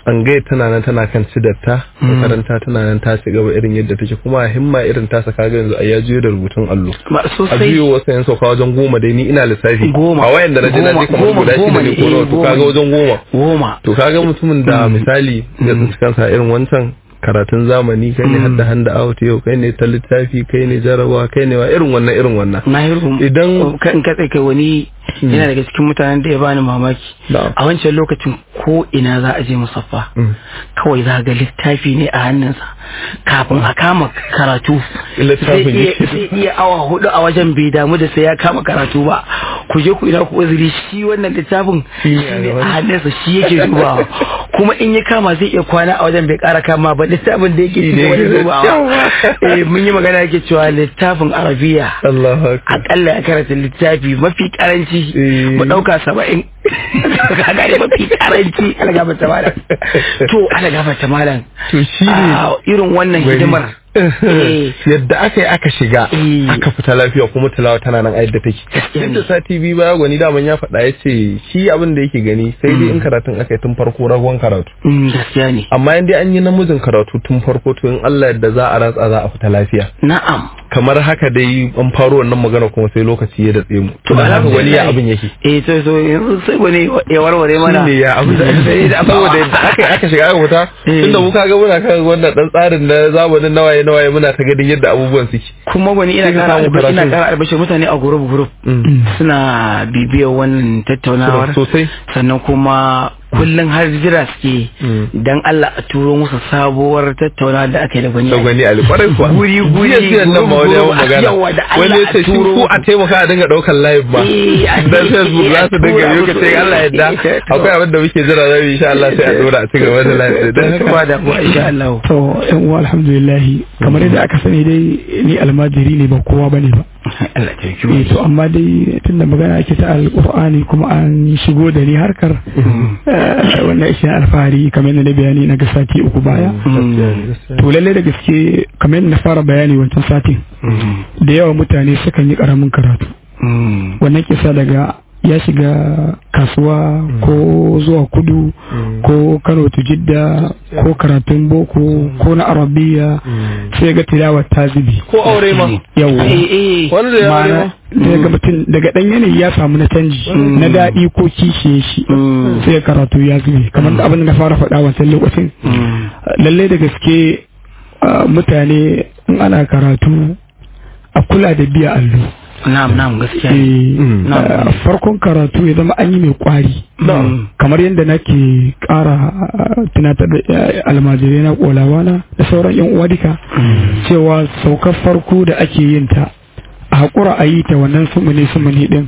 tsangaya tana nan tana kan cidarta makaranta tana nan ta ci gaba irin yadda take kuma himma irin ta saka ga yanzu a ya juyo da rubutun allo a biyo wasu yan sauka wajen goma dai ni ina lissafi
goma
a wayan da na je na je kamar guda shida ne ko nawa to kaga wajen goma
goma
to kaga mutumin da misali ya tsinci kansa irin wancan karatun zamani kai ne hadda handa out yau kai ne ta littafi kai ne jarabawa kai ne wa irin wannan irin wannan
idan kan katse kai wani yana daga cikin mutanen da ya bani mamaki a wancan lokacin ko ina za a je musaffa kawai za ga littafi ne a hannunsa kafin a kama karatu sai iya awa hudu a wajen bai damu da sai ya kama karatu ba ku je ku ina ku uzuri shi wannan littafin shi ne a hannunsa shi yake dubawa kuma in ya kama zai iya kwana a wajen bai kara kama ba littafin da yake cikin wajen dubawa eh mun yi magana yake cewa littafin arabiya akalla ya karanta littafi mafi karanci mu dauka saba'in ka gane mafi karanci ana gafata malam to ana gafata malam
to shi ne
irin wannan hidimar
yadda aka yi aka shiga aka fita lafiya kuma tilawa tana nan a yadda take yadda sati biyu baya gwani daman ya faɗa ya ce shi abin da yake gani sai dai in karatun aka yi tun farko ragon karatu
gaskiya ne
amma in dai an yi namijin karatu tun farko to in Allah yadda za a ratsa za a fita lafiya
na'am
kamar haka dai an faro wannan magana kuma sai lokaci ya datse mu to da haka wani ya abin yake
eh to so yanzu sai wani ya warware mana
ne ya abin da saboda yadda aka aka shiga aka fita tunda mu kaga muna kan wannan dan tsarin na zamanin nawaye nawaye muna ta gadin yadda abubuwan suke
kuma wani ina kara ina kara albashir mutane a group group suna bibiyar wannan tattaunawar
sosai
sannan kuma kullum har jira suke dan Allah a turo musu sabuwar tattauna da aka yi da gwani
da gwani alfarai kuwa
guri guri
jiya nan ma wani yawon magana wani ya ce shi ko a taimaka a dinga daukar live ba dan facebook za su dinga yi ka ce Allah yadda akwai abin da muke jira zai insha Allah sai a dora a ci gaba da live
dan haka da kuwa insha Allah
to yan uwa alhamdulillah kamar yadda aka sani dai ni almajiri ne ba kowa bane ba
Allah ta
yi to amma dai tunda magana ake ta alqur'ani kuma an shigo da ni harkar wannan ishe alfahari kamar yadda na bayani na ga sati uku baya to lalle da gaske kamar yadda na fara bayani wancan satin da yawa mutane sukan yi karamin karatu wannan kisa daga ya shiga kasuwa ko zuwa kudu ko kano to jidda ko karatun boko ko na arabiya sai ga tilawa ta zubi
ko aure ma
yawa
wanda ya aure ma
daga mutum daga dan yanayi ya samu na canji na daɗi ko kishiye shi sai karatu ya zube kamar da abin da na fara faɗa wancan lokacin lallai da gaske mutane in ana karatu a kula da biya allo
na'am na'am gaskiya
farkon karatu ya zama an yi mai kwari kamar yadda nake kara tunatar da almajirai na kolawana da sauran yan uwa duka cewa saukar farko da ake yin ta a haƙura a yi ta wannan sumuni sumuni din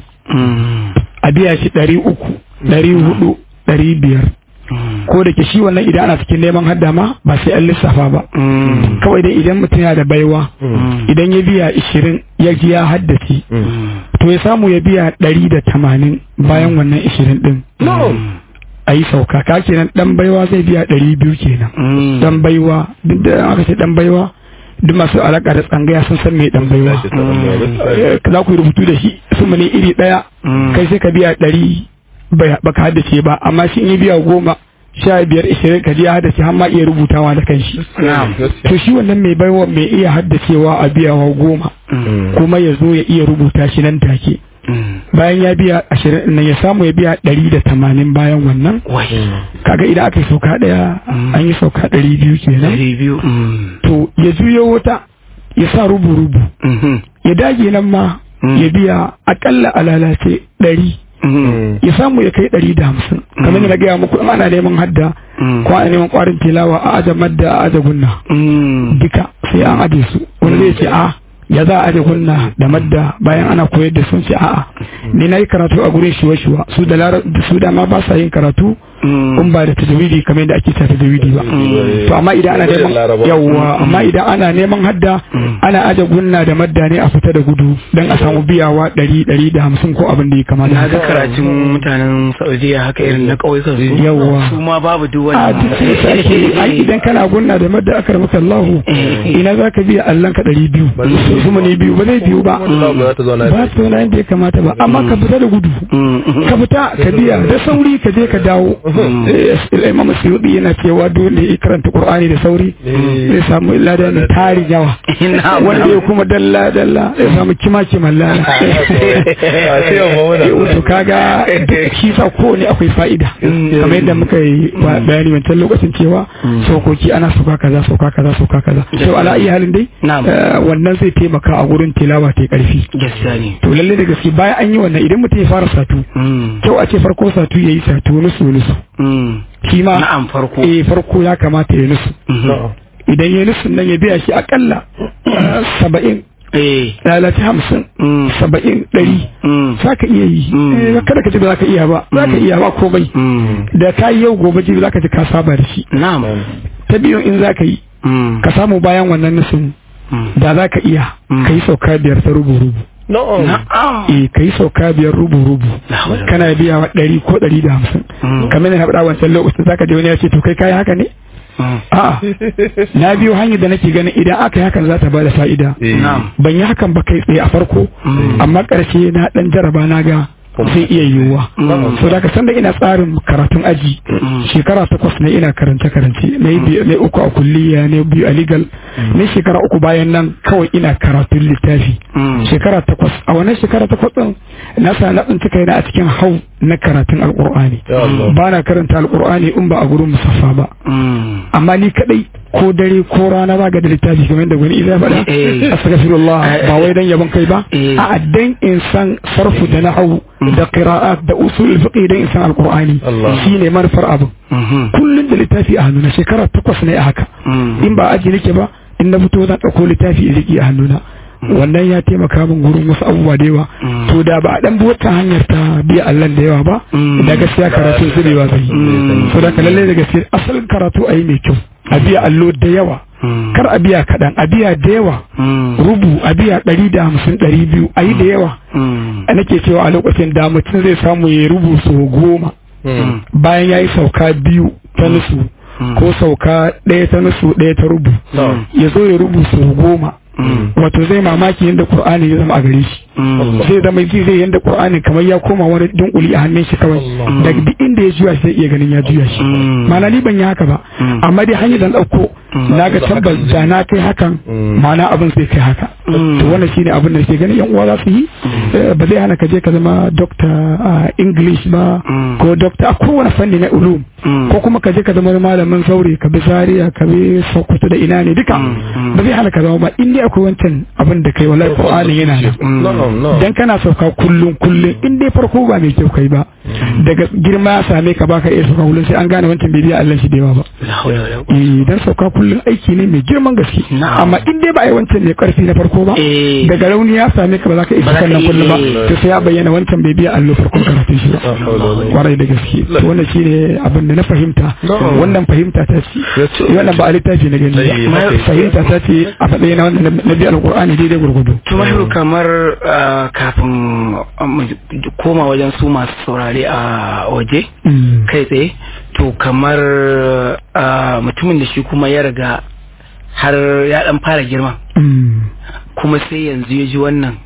a biya shi ɗari uku ɗari hudu ɗari biyar ko da ke shi wannan idan ana cikin neman hadda ma ba sai an lissafa ba kawai dai idan mutum yana da baiwa idan ya biya ishirin ya ji ya haddace to ya samu ya biya ɗari da tamanin bayan wannan ishirin ɗin a yi sauka ka kenan ɗan baiwa zai biya ɗari biyu kenan ɗan baiwa duk da aka ce ɗan baiwa duk masu alaƙa da tsangaya sun san mai ɗan baiwa za ku yi rubutu da shi su ne iri ɗaya kai sai ka biya ɗari baka haddace ba amma shi in yi biya goma sha biyar ishirin ka ya haddace har ma iya rubutawa da kanshi to shi wannan mai baiwa mai iya haddacewa a biyawa goma kuma ya zo ya iya rubuta shi nan take bayan ya biya ashirin nan ya samu ya biya ɗari da tamanin bayan wannan kaga idan aka yi sauka ɗaya an yi sauka ɗari biyu kenan to ya juyo wata ya sa rubu-rubu ya dage nan ma ya biya akalla a lalace ɗari ya samu ya kai ɗari da hamsin kamar da na gaya muku in ana neman hadda ko ana neman ƙwarin tilawa a aje madda a aje gunna duka sai an aje su wani zai ce a ya za a aje gunna da madda bayan ana koyar da sun ce a'a ni na yi karatu a gurin shiwa-shiwa su da su da ma ba sa yin karatu in ba da tajawidi kamar yadda ake ta tajawidi ba to amma idan ana neman yawwa amma idan ana neman hadda ana aje gunna da madda ne a fita da gudu dan a samu biyawa ɗari ɗari da hamsin ko abin da ya kamata
na ga karatun mutanen saudiya haka irin na ƙauyukan su
yawwa
su ma babu duk
a
wani
duk sai sake ai idan kana gunna da madda aka rabu kallahu ina za ka biya allan ka ɗari biyu su mu ne biyu ba zai biyu ba
ba ta zauna
ba su zauna yadda ya kamata ba amma ka fita da gudu ka fita ka biya da sauri ka je ka dawo imam suyudi yana cewa dole ya karanta qur'ani da sauri zai samu lada mai tari yawa wanda ya kuma dalla dalla zai samu kima kiman lada to kaga shi sa kowane akwai fa'ida kamar yadda muka yi bayani wancan lokacin cewa sokoki ana sauka kaza sauka kaza sauka kaza to ala iya halin dai wannan zai taimaka a gurin tilawa ta karfi to lalle da gaske bayan an yi wannan idan mutum ya fara satu kyau a ce farko satu yayi satu nusu nusu shi ma
na'am farko
eh farko ya kamata ya nusu idan ya nusu nan ya biya shi akalla saba'in lalace hamsin saba'in ɗari za ka iya yi kada ka ce ba za ka iya ba za ka iya ba komai da ka yi yau gobe jibi za ka ji ka saba da shi ta biyu in za ka yi ka samu bayan wannan nusun da za ka iya ka yi sauka biyar ta rubu-rubu Eh ka yi sauka biyar rubu-rubu kana biya wa ɗari ko ɗari da hamsin kamar na haɗa wancan lokacin za ka je wani ya ce to kai kayi haka ne A'a, na biyo hanyar da nake ganin idan aka yi hakan za ta bada fa'ida. Ban yi hakan ba kai tsaye a farko, amma ƙarshe na ɗan jaraba na ga zai iya yiwuwa. So da ka san da ina tsarin karatun aji shekara takwas na ina karance karance na yi uku a kulliya na biyu a legal na shekara uku bayan nan kawai ina karatun littafi. Shekara takwas a wannan shekara takwas ɗin na sa na tsinci kaina a cikin hau na karatun alƙur'ani. Ba na karanta alƙur'ani in ba a gurin musaffa ba. Amma ni kaɗai ko dare ko rana ba ga da littafi kamar da gwani idan faɗa astaghfirullah ba wai dan yabon kai ba a dan in san sarfu da nahwu da qira'at da usul fiqh dan in san alqur'ani shine manufar abu kullun da littafi a hannuna shekara takwas ne a haka in ba aji nake ba in na fito zan ɗauko littafi in riƙe a hannuna wannan ya taimaka min gurin wasu abubuwa da yawa to da ba a dan bi wata hanyar ta biya Allah da yawa ba da gaskiya karatu zubewa zai so da lalle da gaskiya asalin karatu ayi mai kyau a biya allo da yawa kar a biya kaɗan a biya da yawa rubu a biya ɗari da hamsin ɗari biyu a yi da yawa nake cewa a lokacin da mutum zai samu ya rubu sau goma bayan ya yi sauka biyu ta nusu ko sauka ɗaya ta nusu ɗaya ta rubu ya zo ya rubu sau goma wato zai mamaki yadda Qur'ani ya zama a gare shi zai zama ji zai yadda Qur'ani kamar ya koma wani dunkuli a hannun shi kawai daga duk inda ya juya sai iya ganin ya juya shi mana ni ban yi haka ba amma dai hanyar da dauko na ga tabbas da na kai hakan mana abin zai kai haka to wannan shine abin da ke ganin yan uwa za su yi ba zai hana ka je ka zama doctor a English ba ko doctor a kowane fanni na ulum ko kuma ka je ka zama malamin zaure ka bi Zaria ka bi Sokoto da ina ne duka ba zai hana ka zama ba in dai akwai wancan abin da kai wallahi Qur'ani yana nan dan kana sauka kullun kullun in dai farko ba mai kyau kai ba daga girma ya same ka baka iya sauka kullun sai an gane wancan bai biya Allah shi da yawa ba dan sauka kullun aiki ne mai girman gaske amma in dai ba ai wancan ne karfi na farko ba daga rauni ya same ka ba za ka iya sauka nan kullun ba to sai ya bayyana wancan bai biya Allah farkon karatun shi ba kwarai da gaske to wannan shine abin da na fahimta wannan fahimta ta ce wannan ba a littafi na gani fahimta ta ce a faɗe na wannan na biya alƙur'ani daidai gurgudu
tumahiru kamar kafin koma wajen su masu saurare a waje kai tsaye to kamar mutumin da shi kuma ya riga har ya dan fara girma kuma sai yanzu ya ji wannan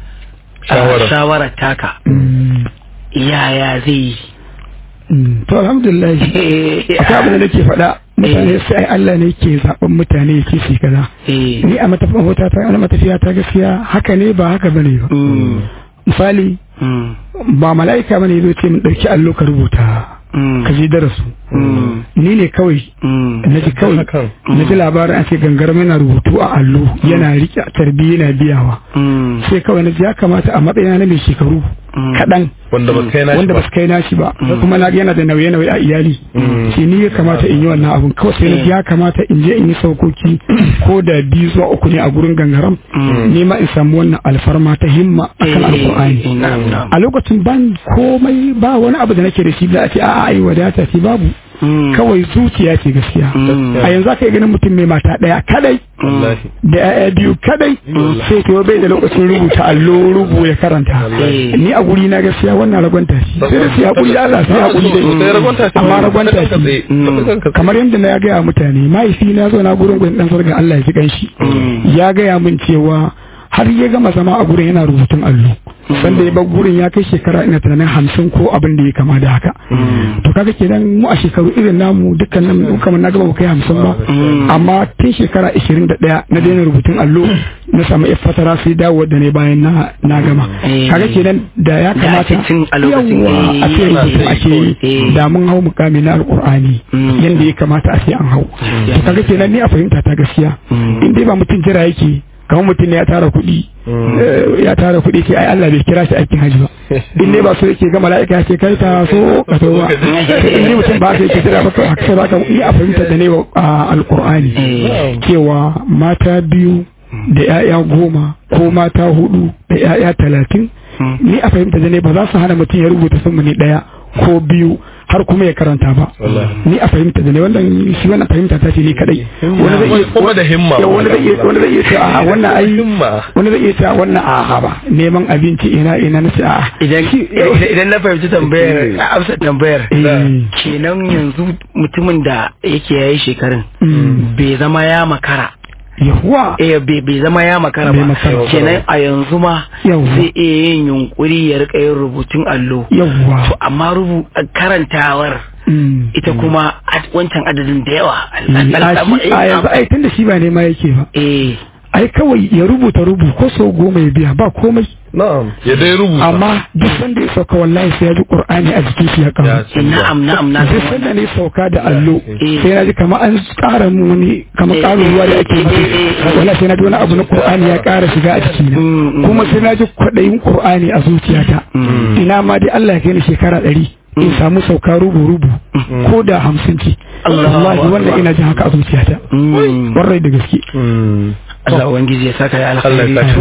shawarar taka yaya zai yi
to alhamdulillah akwai abin da nake faɗa mutane sai Allah ne ke zaben mutane ya ce su kaza ni a matafin hota ta ana matafiya ta gaskiya haka ne ba haka bane ba misali ba mala'ika bane zo ce mun dauki allo ka rubuta ka je darasu ni ne kawai na ji kawai na ji labarin an ce gangar mana rubutu a allo yana rike tarbiyya yana biyawa sai kawai na ji ya kamata a matsayina na mai shekaru kaɗan
wanda ba kai nashi
wanda ba su kai nashi ba kuma na yana da nauye nauye a iyali shi ni ya kamata in yi wannan abun kawai sai na ji ya kamata in je in yi saukoki ko da biyu zuwa uku ne a gurin gangaram ni ma in samu wannan alfarma ta himma akan alkur'ani a lokacin ban komai ba wani abu da nake da shi da a ce a'a ai wadata ce babu kawai zuciya ce gaskiya a yanzu aka yi ganin mutum mai mata ɗaya kadai da ya'ya biyu kadai sai to bai da lokacin rubuta allo rubu ya karanta ni a guri na gaskiya wannan ragwanta shi sai da su haƙuri da Allah sai haƙuri da amma ragwanta shi kamar yadda na gaya mutane mahaifi na zo na gurin gudun ɗan sarga Allah ya ji ganshi ya gaya min cewa har ya gama zama a gurin yana rubutun allo sanda ya bar gurin ya kai shekara ina tunanin hamsin ko abin da ya kama da haka to kaga kenan mu a shekaru irin namu dukkanin mu kamar na gaba mu kai hamsin ba amma tun shekara ishirin da ɗaya na daina rubutun allo na samu yar fatara sai dawo da ne bayan na na gama kaga kenan da ya kamata yawa a ce rubutu ake yi da mun hau mukami na alkur'ani yanda ya kamata a ce an hau to kaga kenan ni a fahimta ta gaskiya in dai ba mutum jira yake kamar mutum ne ya tara kuɗi ya tara kuɗi sai ai Allah bai kira shi aikin hajji ba in dai ba so yake ga mala'ika ya ce kai ta so ka so ba in dai mutum ba sai yake jira ba to haka ba ka ni a fahimta da ne wa alkur'ani cewa mata biyu da 'ya'ya goma ko mata hudu da 'ya'ya talatin ni a fahimta da ne ba za su hana mutum ya rubuta sun ne ɗaya ko biyu har kuma ya karanta ba ni a fahimta da ne wannan shi wannan fahimta ta ce ni kadai
wani zai iya kuma da himma
wani zai iya wani zai iya ce a wannan ai wani zai iya ce wannan a ba neman abinci ina ina na ce a
idan idan na fahimci tambayar amsa tambayar kenan yanzu mutumin da yake yayi shekarun bai zama ya makara
yahuwa
eh bai zama ya makara ba kenan a yanzu ma zai iya yin yunkuri ya rika yin rubutun allo
yahuwa
to amma rubu karantawar ita kuma wancan adadin da yawa
a yanzu ai tun da shi ba nema yake ba
eh
ai kawai ya rubuta rubu ko sau goma ya biya ba komai
na'am ya dai rubuta
amma duk sanda ya sauka wallahi sai ya ji qur'ani a jikin shi ya kawo
na'am na'am na
duk sanda ne sauka da allo sai na ji kamar an ƙara mu wani kamar ƙarin ruwa da ake masa wallahi sai na ji wani abu na qur'ani ya ƙara shiga a jikina kuma sai na ji kwaɗayin qur'ani a zuciyata ina ma dai Allah ya kai ni shekara ɗari in samu sauka rubu-rubu ko da hamsin ce wallahi wannan ina jin haka a zuciyata warrai da gaske
Allah Ubangiji ya saka da alkhairi to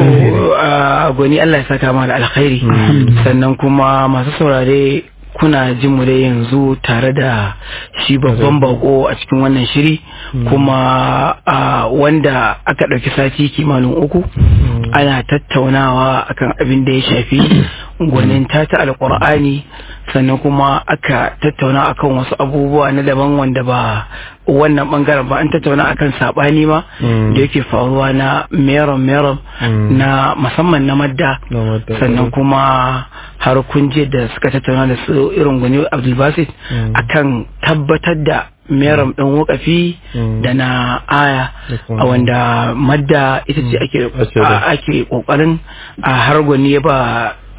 gwani Allah ya saka ma da alkhairi sannan kuma masu saurare kuna jin mu dai yanzu tare da shi babban bako a cikin wannan shiri kuma wanda aka ɗauki sati kimanin uku ana tattaunawa akan abin da ya shafi gwanin ta alkur'ani sannan kuma aka tattauna akan wasu abubuwa na daban wanda ba wannan bangaren ba an tattauna akan sabani ma da yake faruwa na meron meron na musamman na madda sannan kuma har kunje da suka tattauna da su irin gwani abdulbasit akan tabbatar da meram ɗin wakafi da na aya a wanda madda ita ce ake kokarin a har gwani ya ba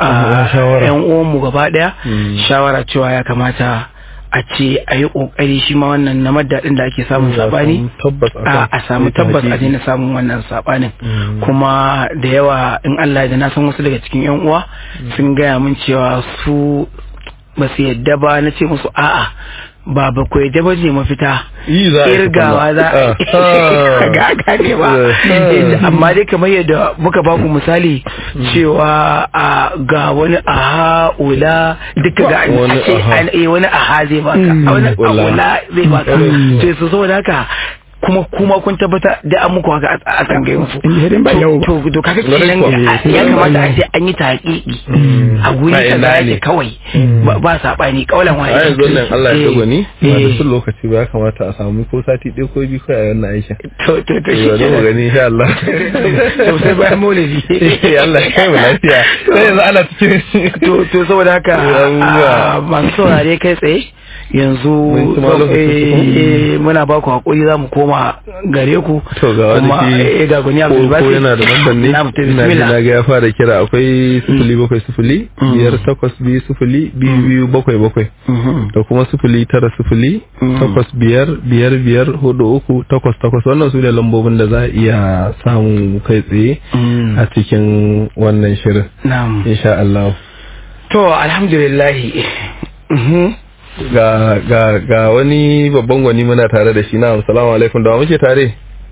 yan uwanmu gaba daya shawara cewa ya kamata a ce a yi kokari shi ma wannan na madadin da ake samun sabani a samu tabbas a daina samun wannan sabanin kuma da yawa in Allah da na san wasu daga cikin yan uwa sun gaya min cewa su ba su yadda ba na ce musu a'a ba ba ku yadda ba ne mafita irgawa za a ga gane ba amma dai kamar yadda muka ba ku misali cewa a ga wani aha ula duka ga an ce wani aha zai baka wani ula zai baka sai su saboda haka kuma kuma kun tabbata da an muku haka a tsangayin su to to kaga kenan ya kamata a ce an yi taƙiƙi a guri kaza yake kawai ba sabani kaulan wani
a yanzu nan Allah ya tago ni ba da sun lokaci ba ya kamata a samu ko sati ɗaya ko biyu kai a wannan aikin
to to to shi
ke mu gani insha Allah
to sai bayan maulidi
Allah ya kai mu lafiya sai yanzu ana cikin
to to saboda haka masu saurare kai tsaye yanzu muna ba ku hakuri za mu koma gare ku
to ga wani ki
ga gani abu
ko yana da lamban ne ina ji na ga ya fara kira akwai sifili bakwai sifili biyar takwas biyu sifili biyu biyu bakwai bakwai da kuma sifili tara sifili takwas biyar biyar biyar hudu uku takwas takwas wannan su ne lambobin da za a iya samu kai tsaye a cikin wannan shirin insha Allah
to alhamdulillah
ga ga ga wani babban gwani muna tare da shi na assalamu alaikum da wa muke tare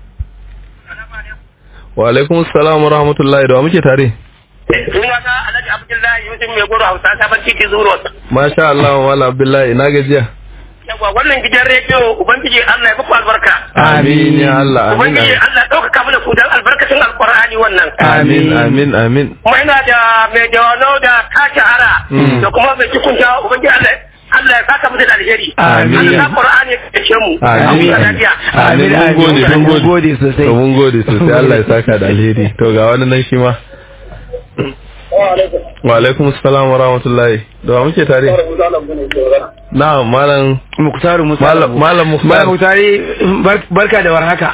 wa alaikum assalam wa rahmatullahi da wa muke tare
sunana alhaji abdullahi yusuf mai goro hausa sabon titi zuro
masha Allah wa mala abdullahi na gajiya
yawa wannan gidan rediyo ubangiji Allah ya muku albarka
amin ya Allah amin
ubangiji Allah ya dauka mana ku dan albarkacin alqur'ani wannan
amin amin amin
kuma ina da mai dawano da kaci hara da kuma mai cikin jawo ubangiji Allah Allah ya saka mu da alheri.
Amin.
Allah Qur'ani ya ce mu.
Amin. Amin. Mun gode, mun
gode sosai.
Mun gode sosai. Allah ya saka da alheri. To ga wani nan shi ma. wa alaikum assalam wa rahmatullahi da wa muke tare na malam
muktaru musa
malam malam
Malam
mukhtar
Muktari bar- barka da warhaka.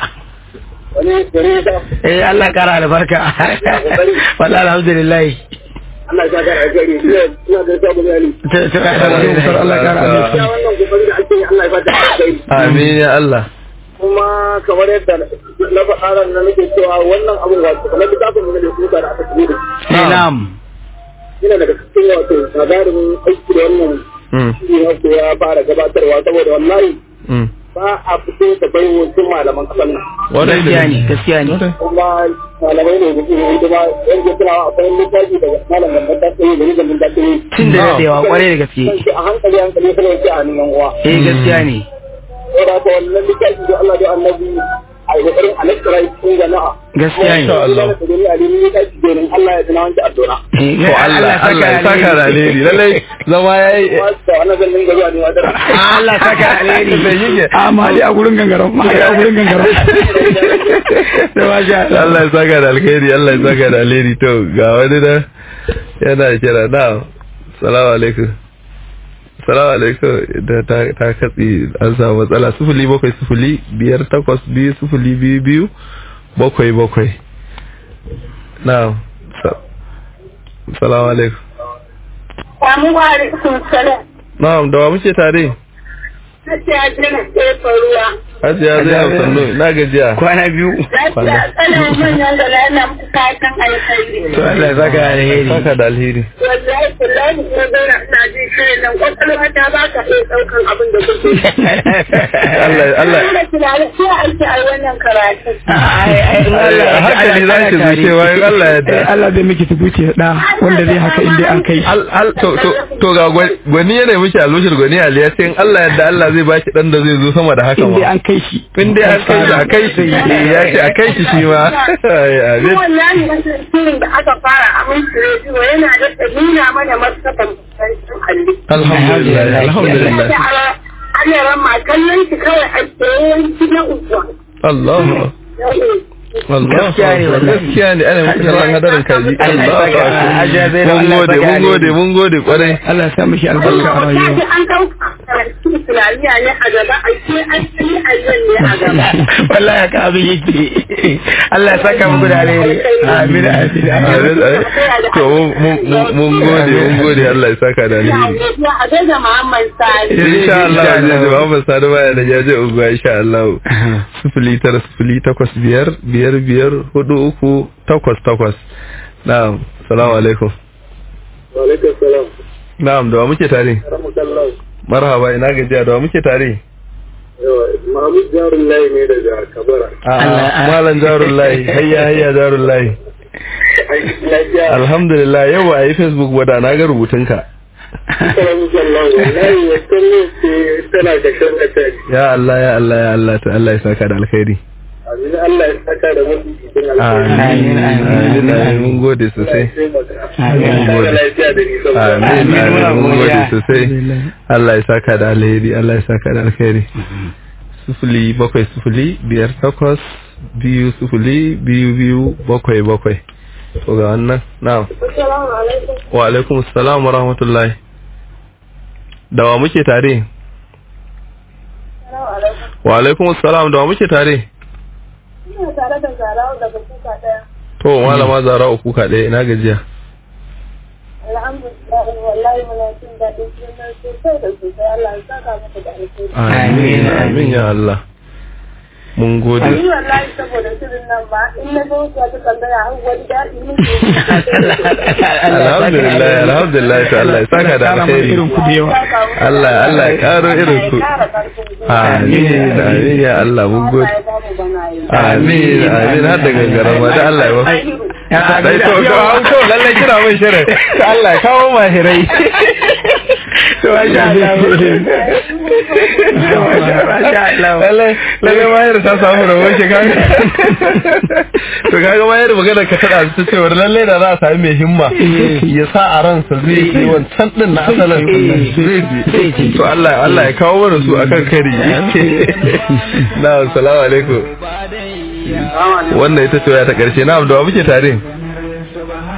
Eh Allah ya kara albarka. Wallahi alhamdulillah.
Allah ya ga gari ina da sabu ne
Ta- ta-
Muktar Allah ya kara albarka.
ya wannan kokari da ake yi Allah ya bada alheri
amin ya Allah
kuma kamar yadda na faɗa ran nan nake cewa wannan abun wato kamar da kafin mun da kuka da aka tsoro
Eh, Na'am.
yana daga cikin wato labarin aiki da wannan
Mm,
shi wato ya fara gabatarwa saboda wallahi
mm.
ba a fito da bai wasu malaman kasan nan
Wadai da
Gaskiya ne, gaskiya ne.
kuma malamai ne da kuma hidima yan ke tunawa akwai littafi daga malam gambar ta tsaye da rigar ta tsaye
Tun da daɗewa kwarai da gaske.
kan shi a hankali hankali kuma yake a hannun yan uwa
Eh gaskiya ne.
saboda haka wannan littafi da Allah da annabi a yi kokarin alaƙa cikin jama'a
Gaskiya ne.
Insha Allah da gani a dini ta ci domin Allah ya tuna wanke addu'a
Eh,
to Allah Allah ya saka da alheri lallai zama yayi
kuma da wannan zan dinga zuwa ne wa dara
Allah saka alheri.
da yake
amma dai a gurin gangaren ma dai a gurin gangaren
Da masha Allah.
Allah ya saka da alheri Allah ya saka da alheri to ga wani da yana kira na salamu alaikum salamu alaikum da ta ta katsi an samu matsala sufuli bakwai sufuli biyar takwas biyu sufuli biyu biyu bakwai bakwai na sa- salamu alaikum
Samu wa alaikum salam.
na'am da wa muke tare
Lafiya jina tsefa ruwa.
Hajiya zai sannu na gajiya
Kwana biyu.
Lafiya tsanan manyan da lana muku fatan alkhairi.
To Allah ya saka alheri.
saka da alheri
Wallahi kullahi na zauna ina jin shirin nan kwakwalwa ta ba ka iya ɗaukan abin da kuke.
Allah Allah
Ina tunanin sai ake a wannan karatu.
Ai, ai, in Allah ya
a hankali za ki zuce bayan Allah ya
Eh,
da
Allah zai miki tubuci da ɗa wanda zai haka inda an kai
al al to to to ga gwa- gwani yana miki alushir gwani ali ya ce in Allah yadda Allah zai baki dan da zai zo sama da haka
inda
ma
an kai shi
in dai an kai shi a kai shi eh, ya ce a kai shi shi ma Ai, amin
Wallahi wannan shirin da aka fara a mun rediyo yana da nuna mana martaban sarkin alli.
alhamdulillah alhamdulillah
Ana rama kallon shi kawai a tsaye na uku.
Allah Allah
Gaskiya ne wannan.
gaskiya ne ana muku kallon hadarin kaji
Allah ya
Allah
saka, Hajiya Zainab,
mun
Allah ya
gode
saka
mun gode
alheri.
mun gode kwarai
Allah ya sa mishi albarka a rayuwa
Kaji an kawo karatu Islamiyya ne a gaba, a ce an yi ayyan ne a gaba.
Wallahi haka abin yake. Allah ya saka muku da alheri. Amin amin.
Amin, amin. to mun- mun- mun mun gode mun gode Allah ya saka da
Ina
alheri
godiya a gaida Muhammad Sani.
insha Allah zai ji Muhammad Sani baya da jaje uguwa insha Allah sifili tara sifili takwas biyar biyar biyar hudu uku takwas takwas na'am salamu alaikum
wa alaikum salam
na'am da wa muke tare
rahmatullah
marhaba ina gajiya da wa muke tare
yawa Mahmud Jarullahi ne daga Kabara
a malam jarullahi hayya hayya jarullahi
aiki lafiya
alhamdulillah yau ba a yi facebook ba da na ga rubutunka
sallallahu wallahi wata ne ce tana da shan attack
ya Allah ya Allah ya Allah ta Allah ya saka da alkhairi
amin Allah ya saka da mutum cikin
amin amin amin mun gode sosai
Amin. lafiya da ni
amin
Amin,
amin
muna
mun gode
godiya.
sosai Allah ya saka da alheri Allah ya saka da alheri sufuli bakwai sufuli biyar takwas biyu sufuli biyu biyu bakwai bakwai to ga wannan na'am
Assalamu alaikum.
wa alaikum assalam wa rahmatullahi da wa muke tare
Assalamu alaikum.
wa alaikum assalam da wa muke tare
Ina tare da Zarawa daga kuka ɗaya.
to malama zara uku ka ɗaya ina gajiya
Alhamdulillah wallahi muna jin daɗin sunan sosai da sosai Allah ya saka maka da alheri.
amin amin ya Allah mun gode
Ni wallahi saboda shirin nan ba in na zo ta ta tambaya har wani daɗi nake.
alhamdulillah alhamdulillah to Allah ya saka da alheri
irin ku da yawa
Allah Allah ya karo irin ku amin amin ya Allah mun gode amin amin har da gangaren ma da Allah ya ba dai to to an to lalle kira mun shirin to Allah ya kawo mahirai to masha Allah masha Allah lalle lalle mahir ta samu rawo shi kaga to kaga mahir magana ka tada ta cewa lalle da za a sami mai himma ya sa a ransa zai yi wancan din na asalin zai ji to Allah Allah ya kawo mana su akan kari na assalamu alaikum wannan ita ce waya ta karshe na da wa muke tare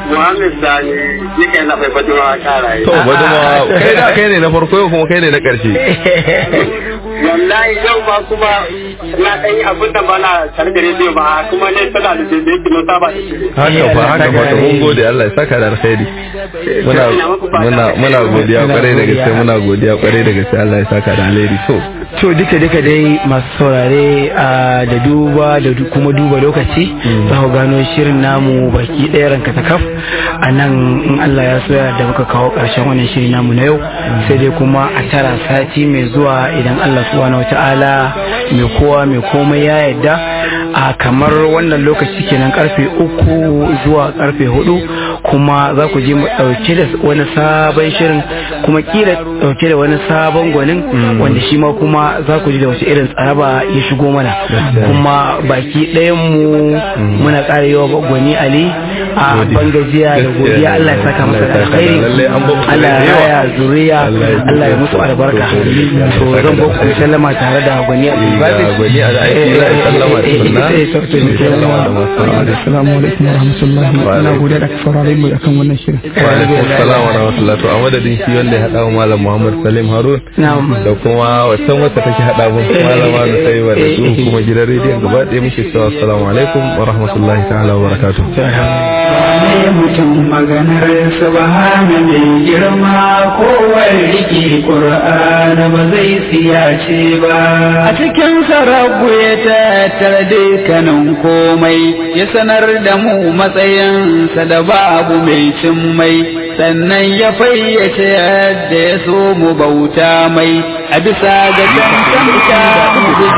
Muhammad Sani yake na bai Baduma karaye.
to baduma kai da kai ne na farko yau kuma kai ne na karshe
Wallahi yau ma kuma na ɗan yi abin da ba na tare da rediyo ba kuma ne tana da daidai kilo saba da shi.
haka fa haka fa to mun gode Allah ya saka da alkhairi muna muna muna godiya kwarai da gaske muna godiya kwarai da gaske Allah ya saka da alheri to
to duka duka dai masu saurare a da duba da du- kuma duba lokaci za ku gano shirin namu baki ɗaya ranka ta kaf a nan in Allah ya soya da muka kawo ƙarshen wannan shiri namu na yau sai dai kuma a tara sati mai zuwa idan Allah subhanahu wata'ala mai kowa mai komai ya yarda a kamar wannan lokaci kenan karfe uku zuwa karfe hudu kuma za ku je mu ɗauke da wani sabon shirin kuma kila ɗauke da wani sabon gwanin wanda shi ma kuma za ku ji da wasu irin tsaraba ya shigo mana kuma baki ɗayan mu muna ƙara yawa gwani ali a bangajiya da godiya Allah ya saka masa da alkhairi Allah ya raya zuriya Allah ya musu albarka to zan ba ku sallama tare da gwani ali
gwani a aiki za a sallama da sunna
assalamu alaikum warahmatullahi ina godiya da saurare mu akan wannan shirin
wa alaikum assalam wa rahmatullahi to a madadin shi wanda ya hada wa malam Muhammad Salim Harun da kuma wancan wacce take hada mu malama da sai wa da su kuma gidan rediyon gaba ɗaya muke cewa assalamu alaikum wa rahmatullahi ta'ala wa barakatuh
ne mutum maganar subhana mai girma kowar riki ƙur'an ba zai siyace ba a cikin sarabu ya tattara dukkanin komai ya sanar da mu matsayinsa da babu mai cin mai sannan ya fayyace yadda ya so mu bauta mai a bisa ga cancanta